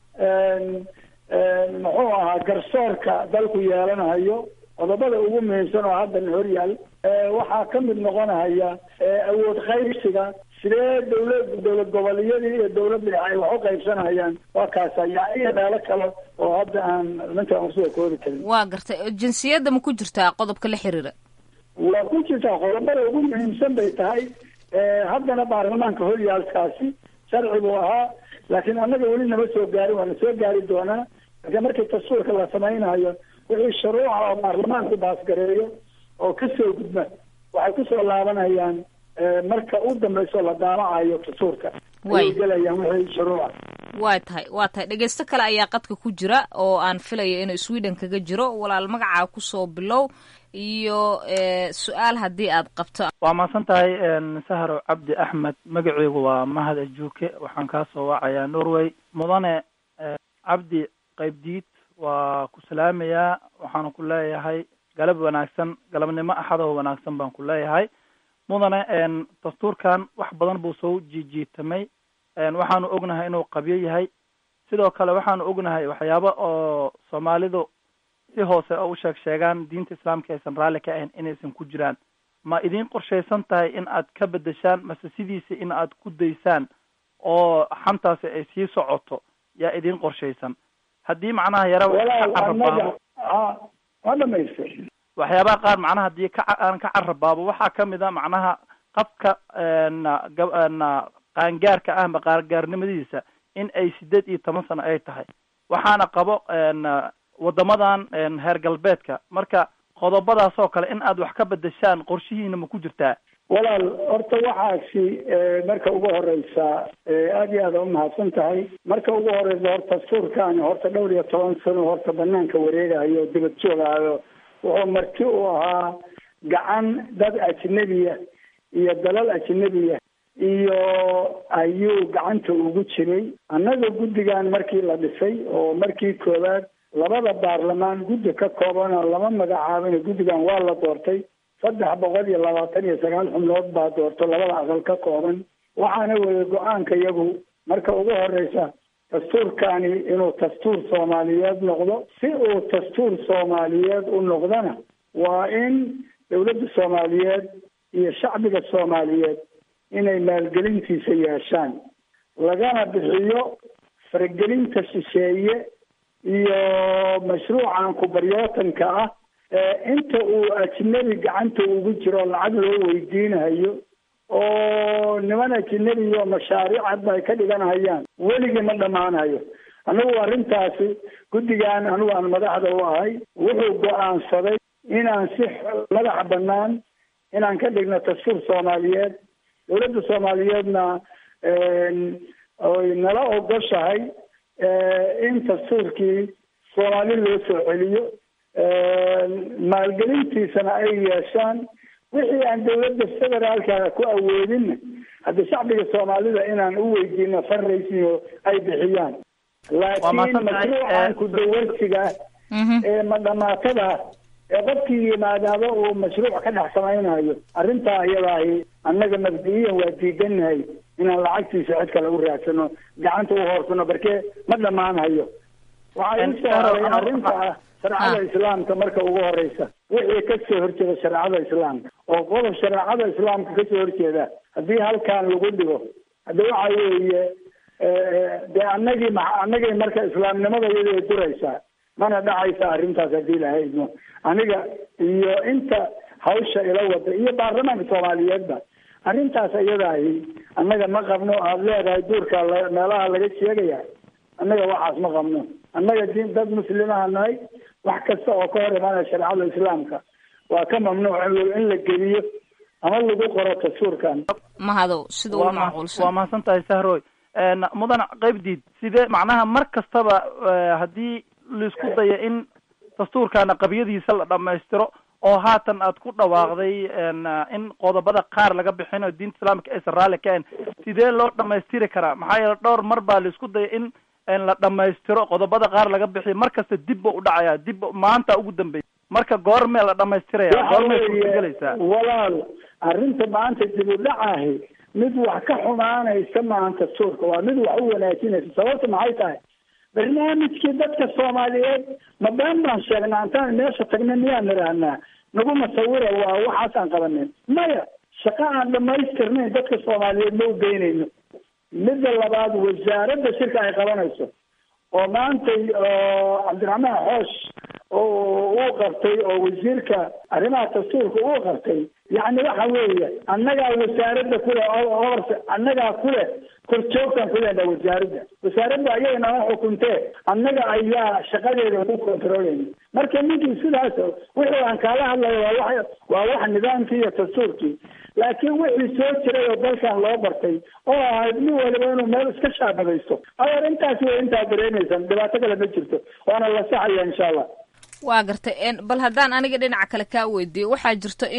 muxuu ahaa garsoorka dalku yeelanayo qodobada ugu muhiimsan oo haddan hor yaal waxaa ka mid noqonaya awood qaybsiga sidee dawlad dawlad goboleeyadii iyo dawladda ay wax u qaybsanayaan waa kaasa yaa iyo meelo kale oo hadda aan ninka aan kusoo koori karin waa gartay jinsiyadda ma ku jirtaa qodobka la xiriira waa ku jirtaa qodobada ugu muhiimsan bay tahay haddana baarlamaanka horyaalkaasi sharci buu ahaa laakiin annaga weli nama soo gaarin waana soo gaari doonaa marka markii dastuurka la samaynayo wixii shuruuca oo baarlamaanku baasgareeyo oo kasoo gudma waxay kusoo laabanayaan marka u dambayso la daamacayo dastuurka ayay gelayaan wixii shuruuca waa tahay waa tahay dhegeysto kale ayaa qadka ku jira oo aan filayo inuu sweden kaga jiro walaal magacaa kusoo bilow iyo su-aal haddii aad qabto waa mahadsan tahay sahro cabdi axmed magaceygu waa mahad ajuuke waxaan kaa soo wacayaa norway mudane cabdi qaybdiid waa ku salaamayaa waxaana ku leeyahay galab wanaagsan galabnimo axadoo wanaagsan baan ku leeyahay mudane dastuurkan wax badan buu soo jiijiitamay waxaanu ognahay inuu qabyo yahay sidoo kale waxaanu ognahay waxyaaba oo soomaalidu si hoose oo u sheeg sheegaan diinta islaamka aysan raalli ka ahayn inaysan ku jiraan ma idiin qorshaysan tahay in aad ka bedeshaan mase sidiisa in aad ku daysaan oo xantaasi ay sii socoto yaa idiin qorshaysan haddii macnaha yara walaal ma dhamaystay waxyaabaha qaar macnaha haddii ka aan ka carabaabo waxaa kamid a macnaha qabka na qaangaarka ah ma qaangaarnimadiisa in ay sideed iyo toban sano ay tahay waxaana qabo wadamadan heer galbeedka marka qodobadaas oo kale in aad wax ka bedeshaan qorshihiina ma ku jirtaa walaal horta waxaasi marka ugu horeysa aad iyo aad umahadsan tahay marka ugu horeysa horta dastuurkaani horta dhowr iyo toban sano horta banaanka wareegayo dibad joogaayo wuxuu marti u ahaa gacan dad ajnebiya iyo dalal ajnebiya iyo ayuu gacanta ugu jiray annaga guddigan markii la dhisay oo markii koowaad labada baarlamaan guddi ka koobana lama magacaabin guddigan waa la doortay saddex boqol iyo labaatan iyo sagaal xubnood baa doorto labada aqal ka kooban waxaana weeye go-aanka iyagu marka ugu horeysa dastuurkani inuu dastuur soomaaliyeed noqdo si uu dastuur soomaaliyeed u noqdona waa in dowladda soomaaliyeed iyo shacbiga soomaaliyeed inay maalgelintiisa yeeshaan lagana bixiyo faragelinta shisheeye iyo mashruucan kubaryootanka ah inta uu ajnebi gacanta ugu jiro lacag loo weydiinayo oo niman ajnebiyo mashaariic hadba ay ka dhiganhayaan weligii ma dhammaanayo anagu arrintaasi guddigan anigu aan madaxda u ahay wuxuu go-aansaday inaan si madaxa banaan inaan ka dhigno dastuur soomaaliyeed dowladda soomaaliyeedna oy nala ogoshahay in dastuurkii soomaali loo soo celiyo maalgelintiisana ay yeeshaan wixii aan dowladda federaalka ku awoodinna hadda shacbiga soomaalida inaan u weydiino fundraising ay bixiyaan laakiin mashruucan kudawarsiga ee madhamaatada ee qofkii yimaadaaba uu mashruuc ka dhex samaynayo arrintaa iyadaahi annaga mabdi-iyan waa diidanahay inaan lacagtiisa cid kale u raadsano gacanta u hoorsano barkee ma dhammaanayo waxaa ii soo haray arrinta ah shareecada islaamka marka ugu horeysa wixii kasoo horjeeda shareecada islaamka oo qodob shareecada islaamka kasoo horjeeda haddii halkan lagu dhigo hadda waxa weeye dee anagii ma anagii marka islaamnimada iyada duraysaa mana dhacaysa arrintaas haddii lahaydno aniga iyo inta hawsha ila wada iyo baarlamaanka soomaaliyeedba arrintaas iyadaahi annaga ma qabno aada leedahay duurka meelaha laga sheegaya annaga waxaas ma qabno annaga din dad muslimaha nahay wax kasta oo ka hor imaanaya shareecada islaamka waa ka mamnuuc in la geliyo ama lagu qoro dastuurkan mahadow sida ugu macquulsan waa mahadsan tahay sahroy mudan qaybdiid sidee macnaha mar kastaba haddii laisku dayo in dastuurkana qabyadiisa la dhamaystiro oo haatan aad ku dhawaaqday in qodobada qaar laga bixinayo diinta islaamka aysan raalli ka ahayn sidee loo dhamaystiri karaa maxaa yeele dhowr mar baa laisku daya in la dhamaystiro qodobada qaar laga bixiyo mar kasta dib ba u dhacaya dib maanta ugu dambeysa marka goormee la dhamaystiraya goormee suurtagelaysaa walaal arrinta maanta dib u dhacahi mid wax ka xumaanaysa maahan dastuurka waa mid wax u wanaajinaysa sababta maxay tahay barnaamijkii dadka soomaaliyeed ma been baan sheegnaa intaan meesha tagna miyaan nidhaahnaa nagu masawira waa waxaasaan qabanin maya shaqo aan dhamaystirnayn dadka soomaaliyeed ma u geynayno midda labaad wasaaradda shirka ay qabanayso oo maantay cabdiraxmaan xoosh uu qabtay oo wasiirka arrimaha dastuurka uu qabtay yacni waxa weeye annagaa wasaaradda kule oors annagaa kule korjoogtaan kuleenaa wasaaradda wasaaradda ayaga nama xukuntee annaga ayaa shaqadeeda ku controleyna marka ninkii sidaas wixii aan kaala hadlayo waa wax waa wax nidaamkii iyo dastuurkii laakiin wixii soo jiray oo dalkan loo bartay oo ahayd nin waliba inuu meel iska shaabadaysto adeer intaasi way intaa dareemaysan dhibaato kale ma jirto waana la saxaya insha allah waa gartay bal haddaan aniga dhinaca kale kaa weydiiyo waxaa jirto in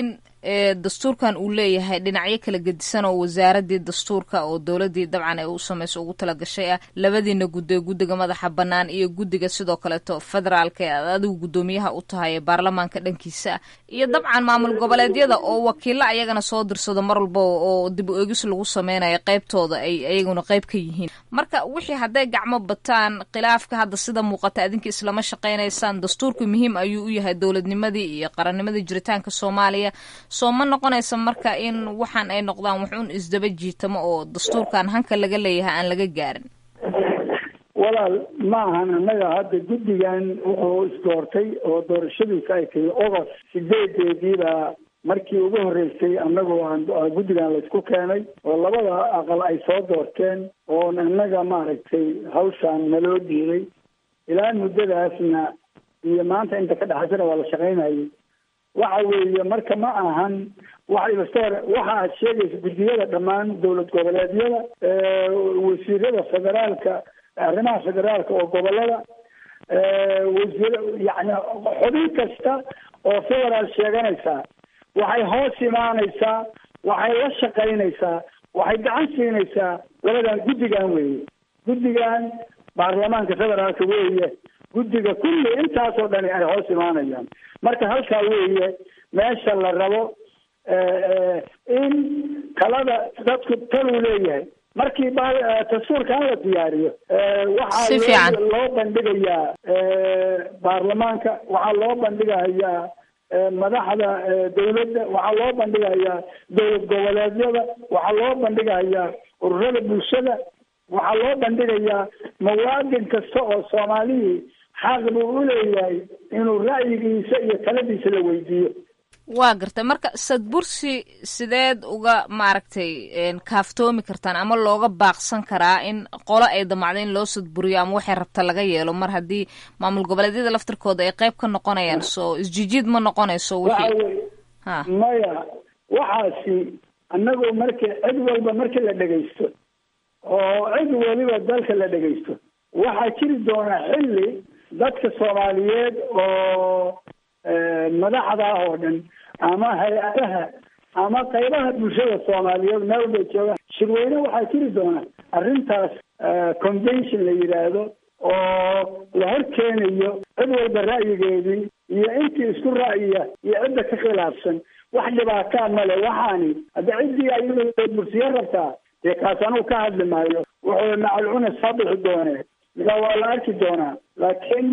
dastuurkan uu leeyahay dhinacyo kala gedisan oo wasaaradii dastuurka oo dowladii dabcan ay u samayso ugu talagashay ah labadiina guddo guddiga madaxa bannaan iyo guddiga sidoo kaleeto federaalka ee aad adigu guddoomiyaha u tahay ee baarlamaanka dhankiisa ah iyo dabcan maamul goboleedyada oo wakiilo ayagana soo dirsado mar walba oo dib u eegis lagu sameynayo qaybtooda ay ayaguna qayb ka yihiin marka wixii hadday gacmo bataan khilaafka hadda sida muuqata adinka islama shaqaynaysaan dastuurku muhiim ayuu u yahay dowladnimadii iyo qarannimadii jiritaanka soomaaliya soo ma noqonaysa marka in waxaan ay noqdaan waxuun isdaba jiitamo oo dastuurkan hanka laga leeyahay aan laga gaarin walaal ma ahan annaga hadda guddigan wuxuu isdoortay oo doorashadiisa ay tahay ogost sideedeediibaa markii ugu horreysay annagoo aan guddigan laysku keenay oo labada aqal ay soo doorteen oon annaga maaragtay hawshaan naloo dhiibay ilaa muddadaasna iyo maanta inta ka dhexaysana waa la shaqaynayay waxa weeye marka ma ahan waxa ibastoor waxa aad sheegaysa guddiyada dhammaan dowlad goboleedyada wasiirada federaalka arrimaha federaalka oo gobolada wasiir yani xubin kasta oo federaal sheeganaysaa waxay hoos imaanaysaa waxay la shaqaynaysaa waxay gacan siinaysaa labadan guddigan weeye guddigan baarlamaanka federaalka weeye guddiga kulli intaasoo dhani ay hoos imaanayaan marka halkaa weeye meesha la rabo in talada dadku taluu leeyahay markii dastuurkan la diyaariyo waxaa loo bandhigayaa baarlamaanka waxaa loo bandhigayaa madaxda dawladda waxaa loo bandhigayaa dowlad goboleedyada waxaa loo bandhigayaa ururada bulshada waxaa loo bandhigayaa muwaadin kasta oo soomaalihii xaq buu u leeyahay inuu ra'yigiisa iyo taladiisa la weydiiyo waa gartay marka sadbursi sideed uga maaragtay kaaftoomi kartaan ama looga baaqsan karaa in qolo ay damacdo in loo sadburiyo ama waxay rabta laga yeelo mar haddii maamul goboleedyada laftirkooda ay qayb ka noqonayaan soo isjijiid ma noqonayso wixii ha maya waxaasi annagu marki cid walba markii la dhegaysto oo cid waliba dalka la dhegaysto waxaa jiri doona xilli dadka soomaaliyeed oo madaxda ah oo dhan ama hay-adaha ama qaybaha bulshada soomaaliyeed meel walbay joogaan shirweyne waxaa jiri doona arrintaas convention la yidhaahdo oo la hor keenayo cid walba ra'yigeedii iyo intii isku ra'yiya iyo cidda ka khilaafsan wax dhibaataa male waxaani hadda ciddii ayadoo bursiyo rabtaa dee kaas anugu ka hadli maayo wuxuu macalcuna soo bixi doonee midaa waa la arki doonaa laakiin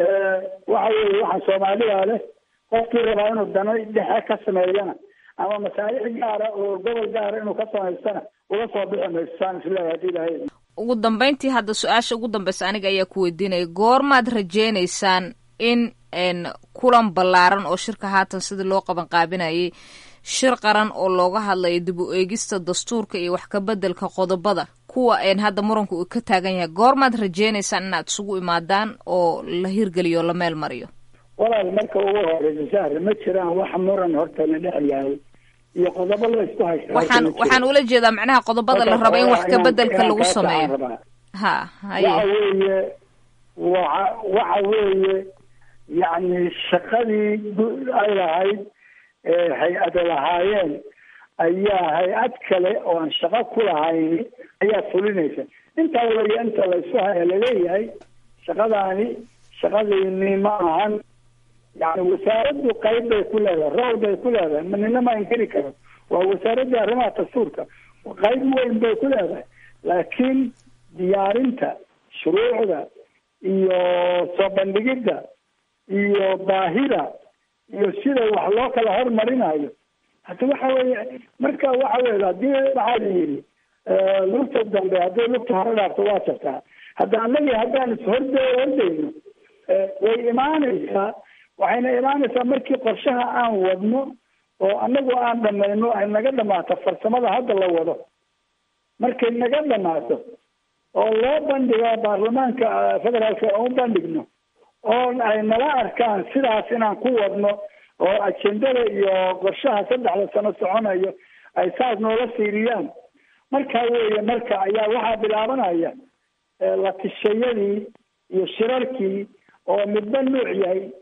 waxa weeye waxa soomaaliya leh qofkii rabaa inuu dano dhexe ka sameeyana ama masaalix gaara oo gobol gaara inuu ka samaystana uga soo bixi mayso saan isleeyahay hadii ilahay ugu dambeyntii hadda su-aasha ugu dambeysa aniga ayaa ku weydiinaya goormaad rajeynaysaan in kulan ballaaran oo shirka haatan sidii loo qaban qaabinayay shir qaran oo looga hadlayo dib u eegista dastuurka iyo wax ka bedelka qodobada kuwa hadda muranku uu ka taagan yahay goormaad rajeynaysaan inaad isugu imaadaan oo la hirgeliyo la meel mariyo walaal marka ugu horeysa sahre ma jiraan wax muran horta la dhex yahay iyo qodobo la isku haysta waxaan waxaan ula jeedaa macnaha qodobada la rabo in wax ka bedelka lagu sameeyo ha haye waxa weeye waxa waxa weeye yacni shaqadii ay lahayd hay-ada lahaayeen ayaa hay-ad kale oo aan shaqo ku lahayn ayaa fulinaysa intaa weye inta laysku haya laleeyahay shaqadaani shaqadiini ma ahan yani wasaaraddu qayb bay ku leedahay rool bay ku leedahay nina ma inkiri karo waa wasaaraddii arrimaha dastuurka qayb weyn bay ku leedahay laakiin diyaarinta shuruucda iyo soo bandhigidda iyo baahida iyo sida wax loo kala hormarinayo hata waxa weeye marka waxa weye hadii waxaa la yidhi lugta dambe haddii lugta hore dhaafto waa jartaa hadda anagi haddaan ishorde hordayno way imaanaysaa waxayna imaanaysaa markii qorshaha aan wadno oo anagu aan dhamayno ay naga dhamaato farsamada hadda la wado markay naga dhamaato oo loo bandhigo baarlamaanka federaalka u bandhigno oo ay nala arkaan sidaas inaan ku wadno oo ajendada iyo qorshaha saddexda sano soconayo ay saas noola fiiriyaan markaa weeye marka ayaa waxaa bilaabanaya la tishayadii iyo shirarkii oo midba nuuc yahay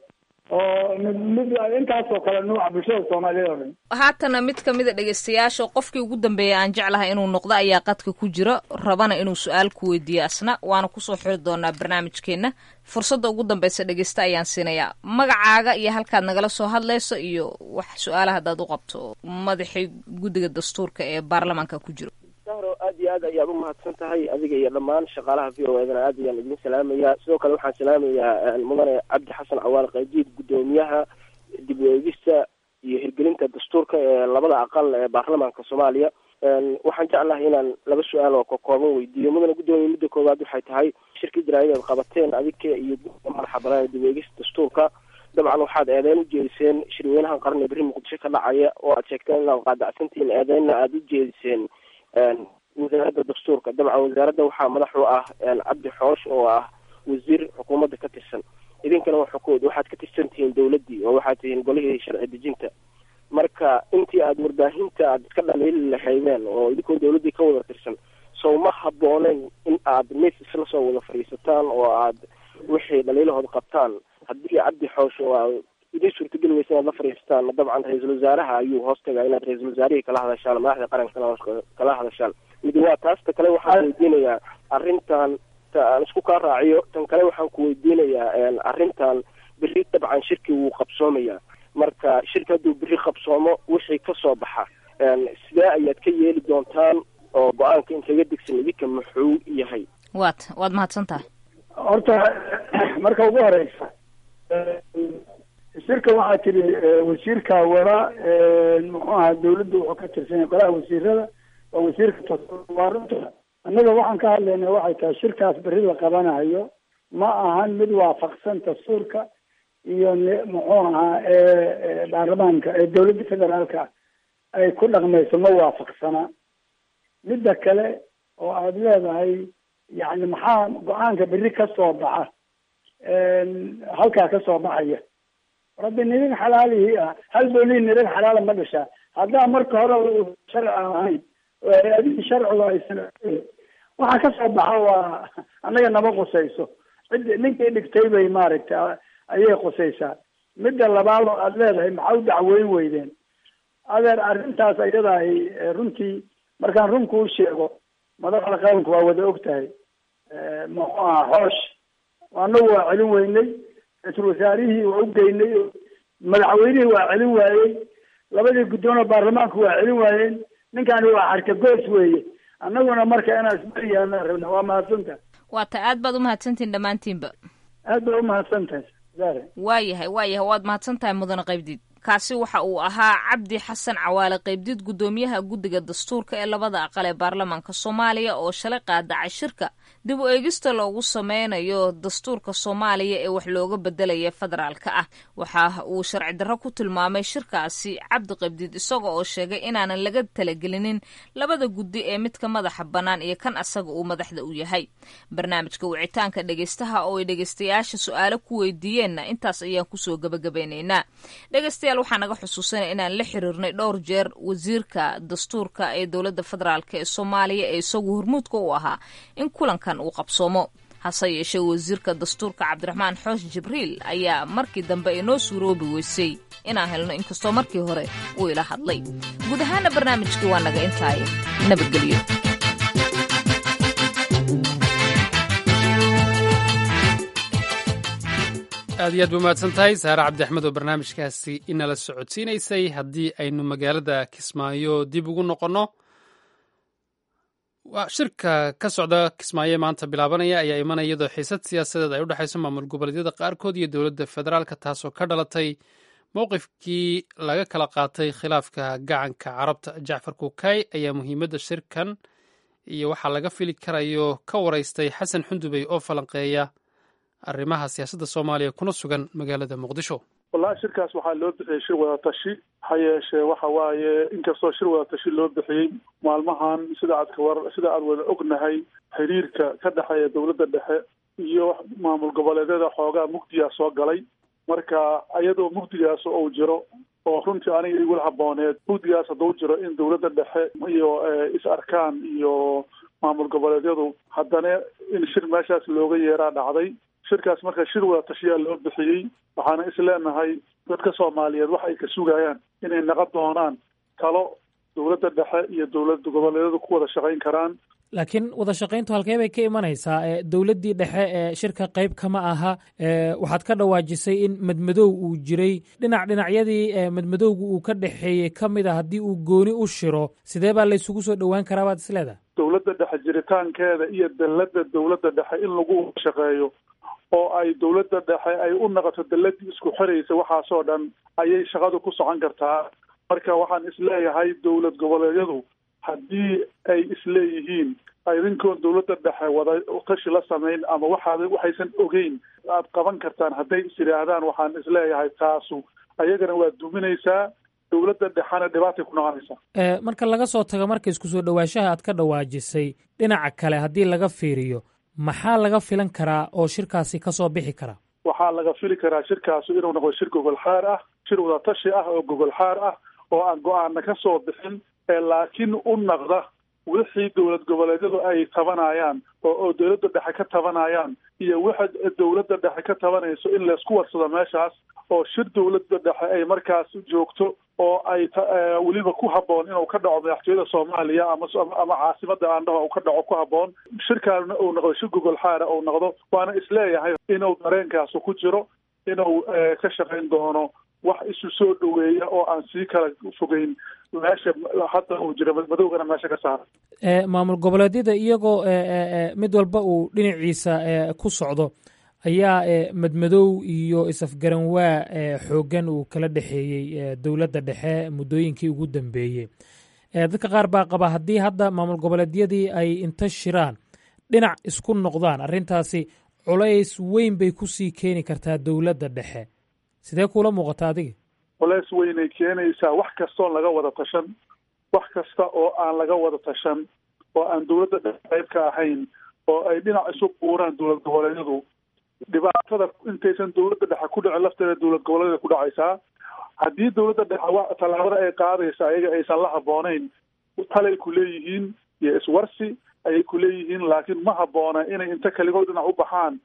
oo mid mid intaasoo kale nuuca bulshada soomaaliyeed oo dhan haatana mid ka mid a dhegeystayaasha qofkii ugu dambeeyay aan jeclahay inuu noqdo ayaa qadka ku jira rabana inuu su-aal ku weydiiyo asna waana kusoo xiri doonaa barnaamijkeena fursadda ugu dambeysa dhegeysta ayaan siinayaa magacaaga iyo halkaad nagala soo hadlayso iyo wax su-aalaha haddaad u qabto madaxii guddiga dastuurka ee baarlamaanka ku jiro sahro aad iyo aad ayaad u mahadsan tahay adiga iyo dhammaan shaqaalaha v o edana aad ayaan idin salaamayaa sidoo kale waxaan salaamayaa mudane cabdi xasan cawaal qaydiid guddoomiyaha dib u eegista iyo hirgelinta dastuurka ee labada aqal ee baarlamaanka soomaaliya waxaan jeclahay inaan laba su-aal oo kakooban weydiiyo mudane guddoomiye midda koowaad waxay tahay shirkii jaraa'id aad qabateen adiga iyo guddiga madaxa banaan ee dib u eegista dastuurka dabcan waxaad eedeyn u jeediseen shirweynahan qarni berri muqdisho ka dhacaya oo aad sheegteen inaad qaadacsantihiin eedeynna aada u jeediseen wasaaradda dastuurka dabcan wasaaradda waxaa madax u ah cabdi xoosh oo ah wasiir xukuumadda ka tirsan idinkana waxukood waxaad ka tirsan tihiin dawladdii oo waxaad tihiin golihii sharci dejinta marka intii aada warbaahinta aad iska dhaliili lahaydeen oo idinkoo dawladdii ka wada tirsan sow ma habbooneyn in aad mis isla soo wada fadhiisataan oo aad wixii dhaliilahood qabtaan haddii cabdi xoosh oo a idin suurtageli weysa inaad la fadhiisataan dabcan ra-iisul wasaaraha ayuu hoos tagaa inaad ra-iisul wasaarihii kala hadashaan madaxda qarankana kala hadashaan mid waa taasta kale waxaan weydiinayaa arrintan aan isku kaa raaciyo tan kale waxaan ku weydiinayaa arrintan berri dabcan shirki wuu qabsoomayaa marka shirki hadduu berri qabsoomo wixii kasoo baxa sidee ayaad ka yeeli doontaan oo go-aanka inkaga degsan idinka muxuu yahay waad waad mahadsan tahay horta marka ugu horeysa shirka waxaa tiri wasiirka wada muxuu ahaa dawladda wuxuu ka tirsan yahay golaha wasiirada waa wasiirka waa runta annaga waxaan ka hadlayna waxay tahay shirkaas berri la qabanayo ma ahan mid waafaqsan dastuurka iyo muxuu ahaa baarlamaanka ee dawladda federaalka ay ku dhaqmayso ma waafaqsana midda kale oo aada leedahay yani maxaa go-aanka berri ka soo baxa halkaa ka soo baxaya rabbi nirin xalaalihii ah hal boolii nirin xalaala ma dhashaa haddaa marka hore sharci aan ahayn oo hay-adihii sharciga aysan waxa ka soo baxa waa annaga nama qusayso cid ninkii dhigtay bay maaragtay ayay qusaysaa midda labaad oo aada leedahay maxaa u dacweyn weydeen adeer arrintaas ayadahay runtii markaan run kuu sheego madaxda qaranku waa wada og tahay muxuu aha xoosh anagu waa celin weynay ra-iisul wasaarihii waa u geynay madaxweynihii waa celin waayey labadii guddoon oo baarlamaanku waa celin waayeen ninkani waa xarkagoos weeye annaguna marka inaan isbariyaana rabna waa mahadsantahay waa ta aad baad umahadsantihin dhammaantiinba aad baad umahadsan tahay zare waayahay waayahay waad mahadsan tahay mudane qaybdiid kaasi waxa uu ahaa cabdi xasan cawaale qaybdiid guddoomiyaha guddiga dastuurka ee labada aqal ee baarlamaanka soomaaliya oo shalay qaadacay shirka dib u eegista loogu sameynayo dastuurka soomaaliya ee wax looga bedelaya federaalka ah waxa uu sharci darro ku tilmaamay shirkaasi cabdi qaybdiid isaga oo sheegay inaanan laga talagelinin labada guddi ee midka madaxa bannaan iyo kan asaga uu madaxda u yahay barnaamijka wicitaanka dhegeystaha oo ay dhegeystayaasha su-aalo ku weydiiyeenna intaas ayaan kusoo gabagabeynaynaa dhegeystayaal waxaa naga xusuusanaya inaan la xiriirnay dhowr jeer wasiirka dastuurka ee dowladda federaalk ee soomaaliya ee isagu hormuudka u ahaa in kulankan uu qabsoomo hase yeeshee wasiirka dastuurka cabdiraxmaan xoosh jibriil ayaa markii dambe inoo suuroobi weysay inaan helno inkastoo markii hore uu ila hadlay guud ahaana barnaamijkii waa naga intaay nabadgelyo aad iyo aad ba mahadsan tahay saare cabdi axmed oo barnaamijkaasi inala socodsiinaysay haddii aynu magaalada kismaayo dib ugu noqonno shirka ka socda kismaayo maanta bilaabanaya ayaa imanaya iyadoo xiisad siyaasadeed ay u dhexayso maamul goboleedyada qaarkood iyo dowladda federaalka taasoo ka dhalatay mowqifkii laga kala qaatay khilaafka gacanka carabta jacfar kuukay ayaa muhiimadda shirkan iyo waxaa laga fili karayo ka waraystay xasan xundubey oo falanqeeya arrimaha siyaasadda soomaaliya kuna sugan magaalada muqdisho wallahi shirkaas waxaa loo bixiyey shir wadatashi ha yeeshee waxa waaye inkastoo shir wadatashi loo bixiyey maalmahan sida aad kawar sida aad wada ognahay xiriirka ka dhexeeya dowladda dhexe iyo maamul goboleedyada xoogaa mugdiyaa soo galay marka iyadoo mugdigaas uu jiro oo runtii aniga igula habooneed mugdigaas hadduu jiro in dowladda dhexe iyo is arkaan iyo maamul goboleedyadu haddana in shir meeshaas looga yeeraa dhacday shirkaas marka shir wada tashiyaa loo bixiyey waxaana is leenahay dadka soomaaliyeed waxa ay ka sugayaan inay naqon doonaan talo dowladda dhexe iyo dowlad goboleedyadu ku wada shaqayn karaan laakiin wada shaqayntu halkee bay ka imanaysaa dowladdii dhexe ee shirka qayb kama aha waxaad ka dhawaajisay in madmadow uu jiray dhinac dhinacyadii madmadowga uu ka dhexeeyey ka mid a haddii uu gooni u shiro sidee baa laysugu soo dhowaan karaa baad isleedahay dowladda dhexe jiritaankeeda iyo dalladda dowladda dhexe in lagu shaqeeyo oo ay dowladda dhexe ay u noqoto dalladii isku xiraysa waxaasoo dhan ayay shaqadu ku socon kartaa marka waxaan isleeyahay dowlad goboleedyadu haddii ay isleeyihiin idinkoon dowladda dhexe wada tashi la samayn ama waxaad waxaysan ogeyn aad qaban kartaan hadday is yidhaahdaan waxaan isleeyahay taasu ayagana waa duminaysaa dowladda dhexena dhibaatay ku noqonaysaa marka laga soo tago marka isku soo dhowaanshaha aad ka dhawaajisay dhinaca kale haddii laga fiiriyo maxaa laga filan karaa oo shirkaasi ka soo bixi kara waxaa laga fili karaa shirkaasu inuu noqdo shir gogol xaar ah shir wada tashi ah oo gogol xaar ah oo aan go-aana ka soo bixin laakiin u naqda wixii dowlad goboleedyadu ay tabanayaan oo oo dowladda dhexe ka tabanayaan iyo waxa dowladda dhexe ka tabanayso in laysku warsado meeshaas oo shir dowladda dhexe ay markaas joogto oo ay weliba ku habboon inuu ka dhaco madaxtooyada soomaaliya ama ama caasimada aandhaho uu ka dhaco ku habboon shirkaana uu noqdo shir gogol xaara uu noqdo waana isleeyahay inuu dareenkaasu ku jiro inuu ka shaqayn doono wax isu soo dhoweeya oo aan sii kala fogeyn meesha hadda uu jiro madowgana meesha ka saara maamul goboleedyada iyagoo mid walba uu dhinaciisa ku socdo ayaa madmadow iyo isafgaranwaa xooggan uu kala dhexeeyey dowladda dhexe muddooyinkii ugu dambeeyey dadka qaar baa qaba haddii hadda maamul goboleedyadii ay inta shiraan dhinac isku noqdaan arrintaasi culays weyn bay kusii keeni kartaa dowladda dhexe sidee kuula muuqata adiga culays weynay keenaysaa wax kastoon laga wada tashan wax kasta oo aan laga wada tashan oo aan dowladda dhexe qayb ka ahayn oo ay dhinac isu buuraan dowlad goboleedyadu dhibaatada intaysan dowladda dhexe ku dhicin lafteeda dowlad goboleedyada ku dhacaysaa haddii dowladda dhexe tallaabada ay qaadaysa ayaga aysan la habboonayn talay ku leeyihiin iyo iswarsi ayay ku leeyihiin laakiin ma habboona inay inta keligood dhinac u baxaan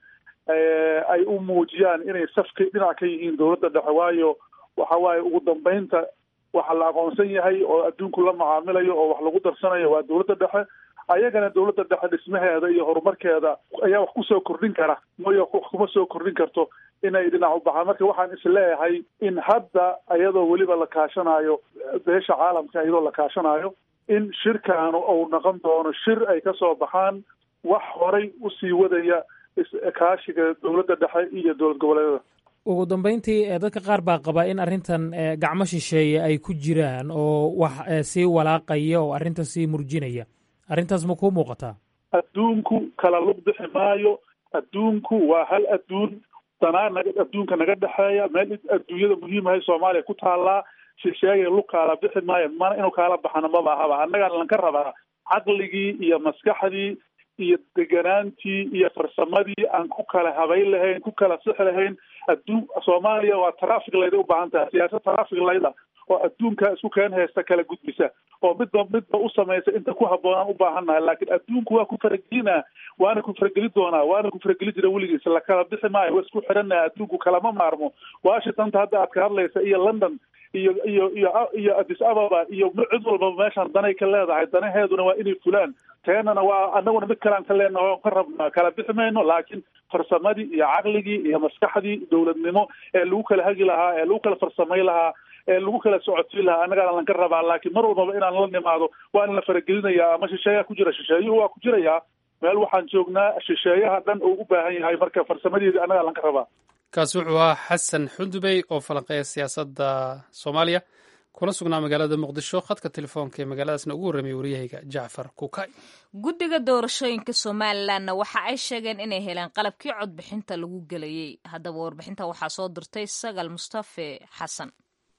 ay u muujiyaan inay safka dhinac ka yihiin dowladda dhexe waayo waxa waaye ugu dambeynta waxa la aqoonsan yahay oo adduunku la macaamilayo oo wax lagu darsanayo waa dowladda dhexe ayagana dowladda dhexe dhismaheeda iyo horumarkeeda ayaa wax kusoo kordhin kara mooyo wax kuma soo kordhin karto inay dhinac u baxaan marka waxaan isleeyahay in hadda iyadoo weliba la kaashanayo beesha caalamka iyadoo la kaashanayo in shirkaanu uu noqon doono shir ay ka soo baxaan wax horay usii wadaya kaashiga dowladda dhexe iyo dowlad goboleedyada ugu dambeyntii dadka qaar baa qaba in arrintan gacmo shisheeye ay ku jiraan oo wax sii walaaqaya oo arrinta sii murjinaya arrintaas ma kuu muuqataa adduunku kala lug bixi maayo adduunku waa hal adduun danaa naga adduunka naga dhexeeya meel adduunyada muhiimahay soomaaliya ku taallaa shisheeye lug kaala bixi maayo mana inuu kaala baxana maba ahaba annagaa lanka rabaa caqligii iyo maskaxdii iyo deganaantii iyo farsamadii aan ku kala habayn lahayn ku kala sixi lahayn adduun soomaaliya waa traffic layda u baahan tahay siyaasad traffic layda oo adduunka isku keen haysta kala gudbisa oo midba midba u samaysa inta ku habboonaan u baahannahay laakiin adduunku waa ku faragelinaa waana ku farageli doonaa waana ku farageli jira weligiis la kala bixi maayo waa isku xidhanaa adduunku kalama maarmo washingtonta hadda aad ka hadlaysa iyo london iyo iyo iyo iyo addis ababa iyo cid walbaba meeshaan danay ka leedahay danaheeduna waa inay fulaan teenana waa annaguna mid kalean ka leenaha o ka rabnaa kala bixi mayno laakiin farsamadii iyo caqligii iyo maskaxdii dowladnimo ee lagu kala hagi lahaa ee lagu kala farsamay lahaa ee lagu kala socodsiin lahaa annagaana lanka rabaa laakiin mar walbaba inaan la nimaado waa in la faragelinayaa ama shisheeyaa ku jira shisheeyuhu waa ku jirayaa meel waxaan joognaa shisheeyaha dhan uu u baahan yahay marka farsamadeedii annagaa lanka rabaa kaasi wuxuu ahaa xasan xundubey oo falanqeeya siyaasadda soomaaliya kuna sugnaa magaalada muqdisho khadka telefoonka ee magaaladaasna ugu warramiyay waryahayga jacfar kukay guddiga doorashooyinka somalilanna waxa ay sheegeen inay heleen qalabkii codbixinta lagu gelayey haddaba warbixinta waxaa soo dirtay sagal mustafe xasan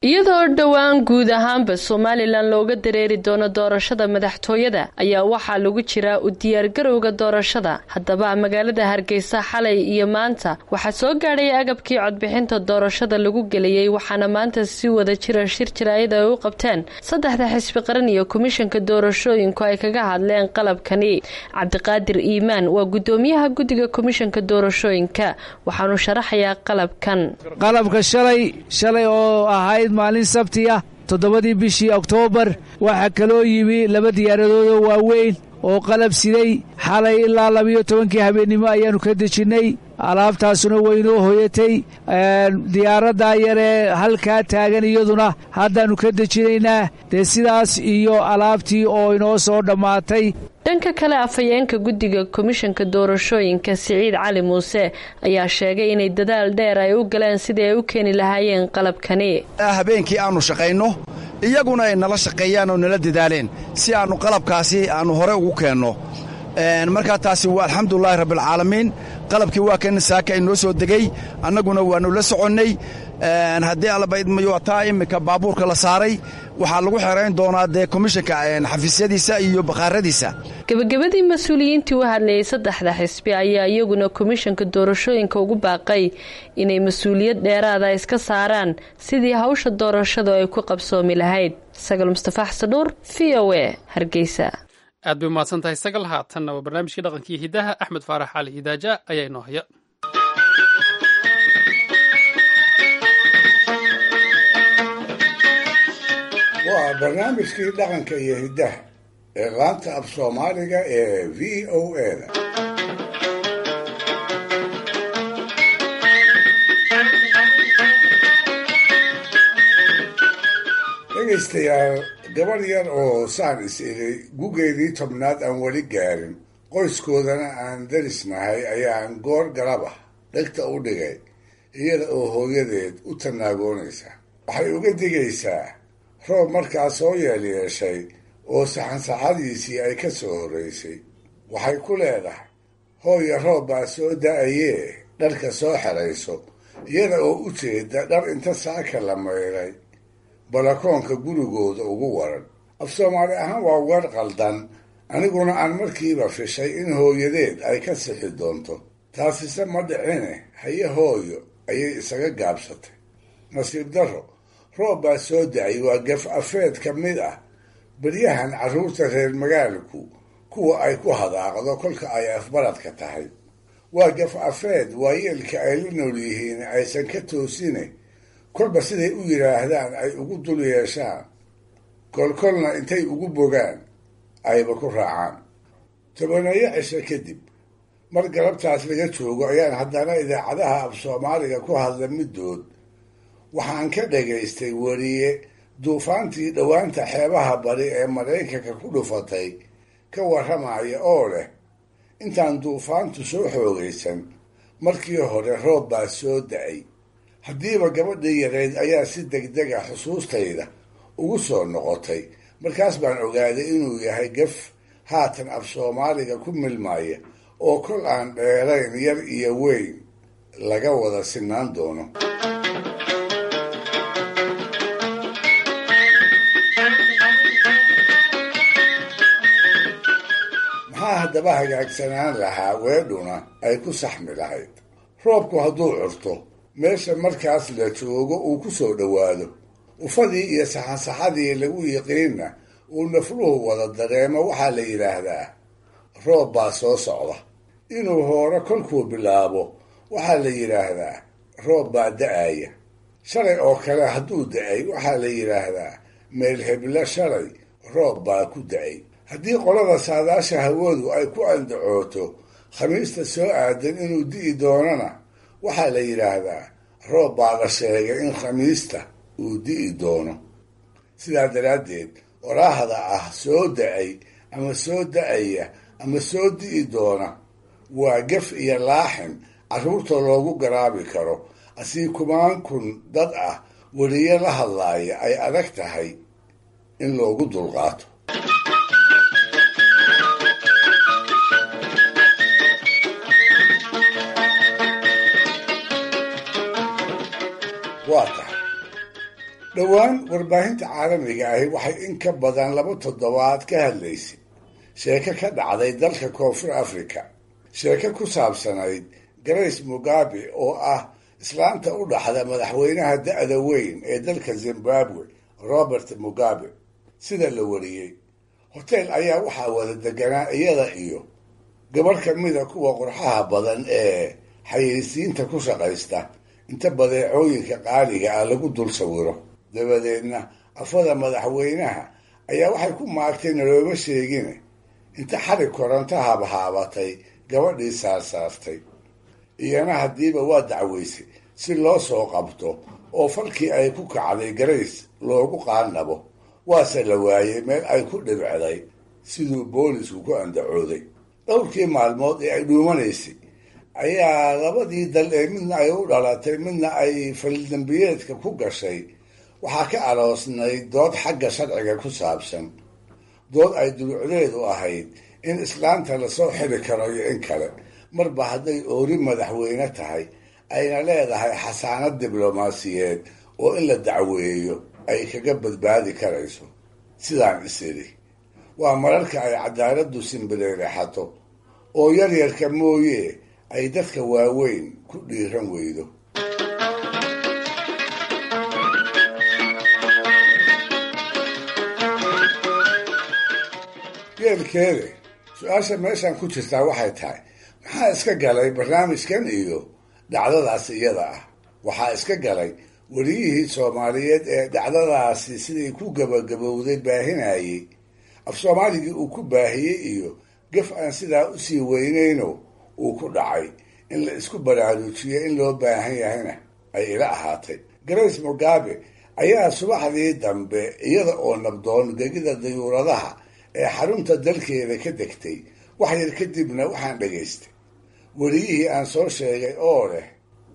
iyadoo dhowaan guud ahaanba somalilan looga dareeri doono doorashada madaxtooyada ayaa waxaa lagu jiraa u diyaargarowga doorashada haddaba magaalada hargeysa xalay iyo maanta waxaa soo gaadhay agabkii codbixinta doorashada lagu geliyey waxaana maanta si wada jira shir jaraayad ay u qabteen saddexda xisbi qaran iyo komishanka doorashooyinku ay kaga hadleen qalabkani cabdiqaadir iimaan waa gudoomiyaha guddiga komishanka doorashooyinka waxaanu sharaxayaa qalabkan qalabka shalay shalay oo ahayd maalin sabti ah toddobadii bishii oktoobar waxaa kaloo yimi laba diyaaradoodoo waaweyn oo qalab siday xalay ilaa labiyo tobankii habeennimo ayaannu ka dejinnay alaabtaasuna waynoo hoyatay diyaaraddaa yaree halkaa taagan iyaduna haddaannu ka dejinaynaa dee sidaas iyo alaabtii oo inoo soo dhammaatay dhanka kale afhayeenka guddiga komishanka doorashooyinka siciid cali muuse ayaa sheegay inay dadaal dheer ay u galeen sidii ay u keeni lahaayeen qalabkani habeenkii aannu shaqayno iyaguna ay nala shaqeeyaan oo nala dadaaleen si aannu qalabkaasi aannu hore ugu keenno markaa taasi waa alxamdulilaahi rabbialcaalamiin qalabkii waa kan saaka ay noo soo degey annaguna waannu la soconnay haddii allabaidmayo taa iminka baabuurka la saaray waxaa lagu xerayn doonaa dee komishanka xafiisyadiisa iyo bakhaaradiisa gebagabadii mas-uuliyiintii u hadlayay saddexda xisbi ayaa iyaguna komishanka doorashooyinka ugu baaqay inay mas-uuliyad dheeraada iska saaraan sidii hawsha doorashadu ay ku qabsoomi lahayd sagal mustafa xasadhuur v o e hargeysa aad bay umahadsan tahay sagal haatanna waa barnaamijkii dhaqankii hidaha axmed faarax cali idaaja ayaa inoo haya waa barnaamijkii dhaqanka iyo hiddaha ee laanta af soomaaliga ee v o eda dhegaystayaal gabadh yar oo saan is idhay gugeedii tobnaad aan weli gaarin qoyskoodana aan darisnahay ayaan goor galab ah dhegta u dhigay iyada oo hooyadeed u tannaagoonaysa waxay uga digaysaa roob markaa soo yeelyeeshay oo saxansaxadiisii ay ka soo horraysay waxay ku leedahay hooya roob baa soo da'ayee dharka soo xerayso iyada oo u jeeda dhar inta saaka la maydhay balakoonka gurigooda ugu waran af soomaali ahaan waa weer qaldan aniguna aan markiiba fishay in hooyadeed ay ka sixi doonto taasise ma dhicine haye hooyo ayay isaga gaabsatay nasiib darro roob baa soo da-ay waa gaf afeed ka mid ah beryahan carruurta reer magaalku kuwa ay ku hadaaqdo kolka ay afbaradka tahay waa gaf afeed waayeelka ay la nool yihiin aysan ka toosine kolba siday u yidhaahdaan ay ugu dul yeeshaan kolkolna intay ugu bogaan ayba ku raacaan tobaneeyo cisho kadib mar galabtaas laga joogo ayaan haddana idaacadaha af soomaaliga ku hadla middood waxaan ka dhagaystay weriye duufaantii dhowaanta xeebaha bari ee maraykanka ku dhufatay ka warramaya oo leh intaan duufaantu soo xoogaysan markii hore roob baa soo da-ay haddiiba gabadhii yarayd ayaa si degdega xusuustayda ugu soo noqotay markaas baan ogaaday inuu yahay gaf haatan af soomaaliga ku milmaya oo kol aan dheerayn yar iyo weyn laga wada sinaan doono maxaa haddaba hagaagsanaan lahaa weedhuna ay ku saxmi lahayd roobku hadduu curto meesha markaas la joogo uu ku soo dhowaado ufadii iyo saxansaxadii lagu yiqiinna uu nafluhu wada dareemo waxaa la yidhaahdaa roob baa soo socda inuu hoore kolkuu bilaabo waxaa la yidhaahdaa roob baa da-aya shalay oo kale hadduu da-ay waxaa la yidhaahdaa meel heblo shalay roob baa ku da-ay haddii qolada saadaasha hawadu ay ku andacooto khamiista soo aadan inuu di'i doonana waxaa la yidhaahdaa roob baa la sheegay in khamiista uu di'i doono sidaa daraaddeed waraahda ah soo da-ay ama soo da-aya ama soo di'i doona waa gaf iyo laaxin carruurta loogu garaabi karo asii kumaan kun dad ah weliyo la hadlaaya ay adag tahay in loogu dulqaato waa tahay dhowaan warbaahinta caalamiga ahi waxay in ka badan laba toddobaad ka hadlaysay sheeko ka dhacday dalka koonfur africa sheeko ku saabsanayd grace mugabe oo ah islaanta u dhaxda madaxweynaha da-da weyn ee dalka zimbabwe robert mugabe sida la wariyey hoteel ayaa waxaa wada deganaa iyada iyo gabarh ka mida kuwa qurxaha badan ee xayeysiinta ku shaqaysta inta badeecooyinka qaaliga ah lagu dul sawiro dabadeedna afada madaxweynaha ayaa waxay ku maagtay nalooma sheegine inta xarig koronto habhaabatay gabadhii saarsaartay iyana haddiiba waa dacweysay si loo soo qabto oo falkii ay ku kacday garays loogu qaannabo waase la waayey meel ay ku dhibcday siduu boolisku ku andacooday dhowrkii maalmood ee ay dhuumanaysay ayaa labadii dal ee midna ay u dhalatay midna ay faldambiyeedka ku gashay waxaa ka aroosnay dood xagga sharciga ku saabsan dood ay dulucdeedu ahayd in islaanta lasoo xiri karo iyo in kale marba hadday oori madaxweyne tahay ayna leedahay xasaanad diblomaasiyeed oo in la dacweeyo ay kaga badbaadi karayso sidaan isiri waa mararka ay cadaaladdu simbireerexato oo yaryarka mooye ay dadka waaweyn ku dhiiran weydo geelkeede su-aasha meeshan ku jirtaa waxay tahay maxaa iska galay barnaamijkan iyo dhacdadaas iyada ah waxaa iska galay weliyihii soomaaliyeed ee dhacdadaasi siday ku gabagabowday baahinayey af soomaaligii uu ku baahiyey iyo gaf aan sidaa usii weynayno uu ku dhacay in la isku baraarujiyo in loo baahan yahayna ay ila ahaatay grace mugabe ayaa subaxdii dambe iyada oo nabdoon gegida dayuuradaha ee xarunta dalkeeda ka degtay wax yar kadibna waxaan dhagaystay weliyihii aan soo sheegay oo leh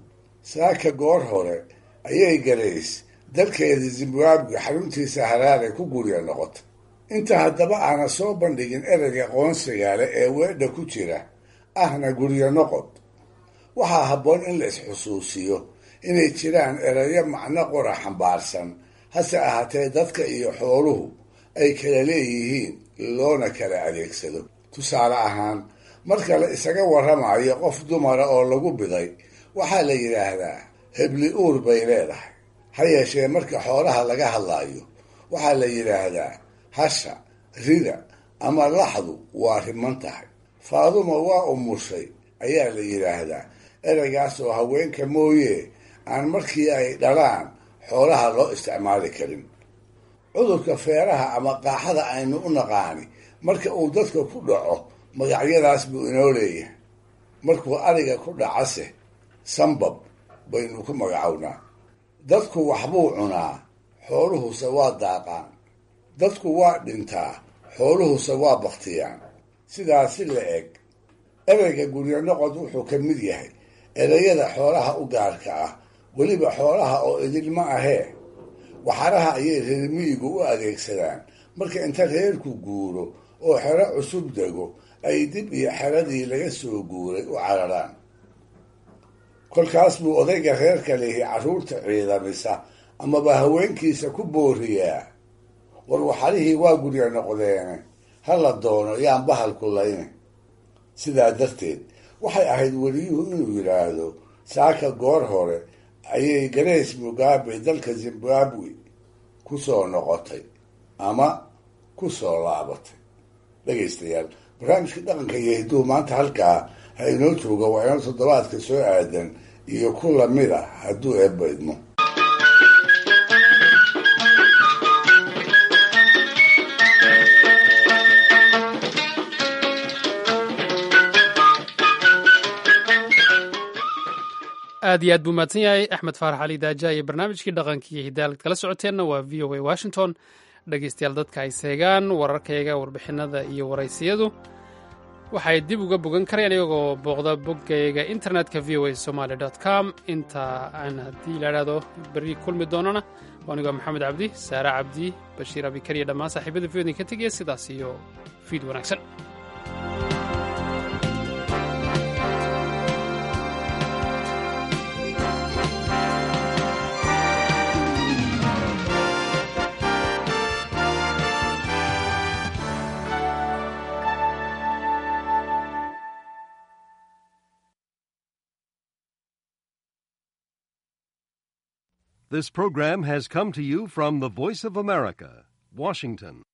saaka goor hore ayay garays dalkeeda zimbabwe xaruntiisa haraare ku gurya noqotay inta haddaba aana soo bandhigin ereyga qoonsigaale ee weedha ku jira ahna guryo noqod waxaa habboon in la isxusuusiyo inay jiraan erayo macno qora xambaarsan hase ahaatee dadka iyo xooluhu ay kala leeyihiin loona kala adeegsado tusaale ahaan marka la isaga warramayo qof dumara oo lagu biday waxaa la yidhaahdaa hebli uur bay leedahay ha yeeshee marka xoolaha laga hadlaayo waxaa la yidhaahdaa hasha rida ama laxdu waa riman tahay faaduma waa umushay ayaa la yidhaahdaa ereygaas oo haweenka mooye aan markii ay dhalaan xoolaha loo isticmaali karin cudurka feeraha ama qaaxada aynu u naqaani marka uu dadka ku dhaco magacyadaas buu inoo leeyahay markuu ariga ku dhacase sambab baynu ku magacownaa dadku waxbuu cunaa xooluhuse waa daaqaan dadku waa dhintaa xooluhuse waa baktiyaan sidaas si la eg ereyga guryo noqod wuxuu ka mid yahay ereyada xoolaha u gaarka ah weliba xoolaha oo idilma ahee waxaraha ayay reer miyigu u adeegsadaan marka inta reerku guuro oo xero cusub dego ay dib iyo xeradii laga soo guuray u cararaan kolkaas buu odayga reerka lihi carruurta ciidamisa amaba haweenkiisa ku booriyaa war waxarihii waa guryo noqdeene ha la doono yaan bahalku layne sidaa darteed waxay ahayd weliyuhu inuu yidhaahdo saaka goor hore ayay grace mugabe dalka zimbabwe ku soo noqotay ama ku soo laabatay dhegaystayaal barnaamijka dhaqanka iyo hidduu maanta halkaa ha inoo jooga waa inoo toddobaadka soo aadan iyo ku lamid a hadduu eebba idmo aad iyo aad buu mahadsan yahay axmed faarax cali daaja iyo barnaamijkii dhaqankiiyo hidaalad kala socoteenna waa v o a washington dhegaystayaal dadka ay seegaan wararkayga warbixinada iyo waraysiyadu waxay dib uga bogan karayaan iyagoo booqda boggayga internetka v o a somaali com inta aan haddii la idhaahdo berri kulmi doonana anigoo maxamed cabdi saare cabdi bashiir abikar iyo dhammaan saaxiibada v odin ka tegaya sidaas iyo fiid wanaagsan This program has come to you from the Voice of America, Washington.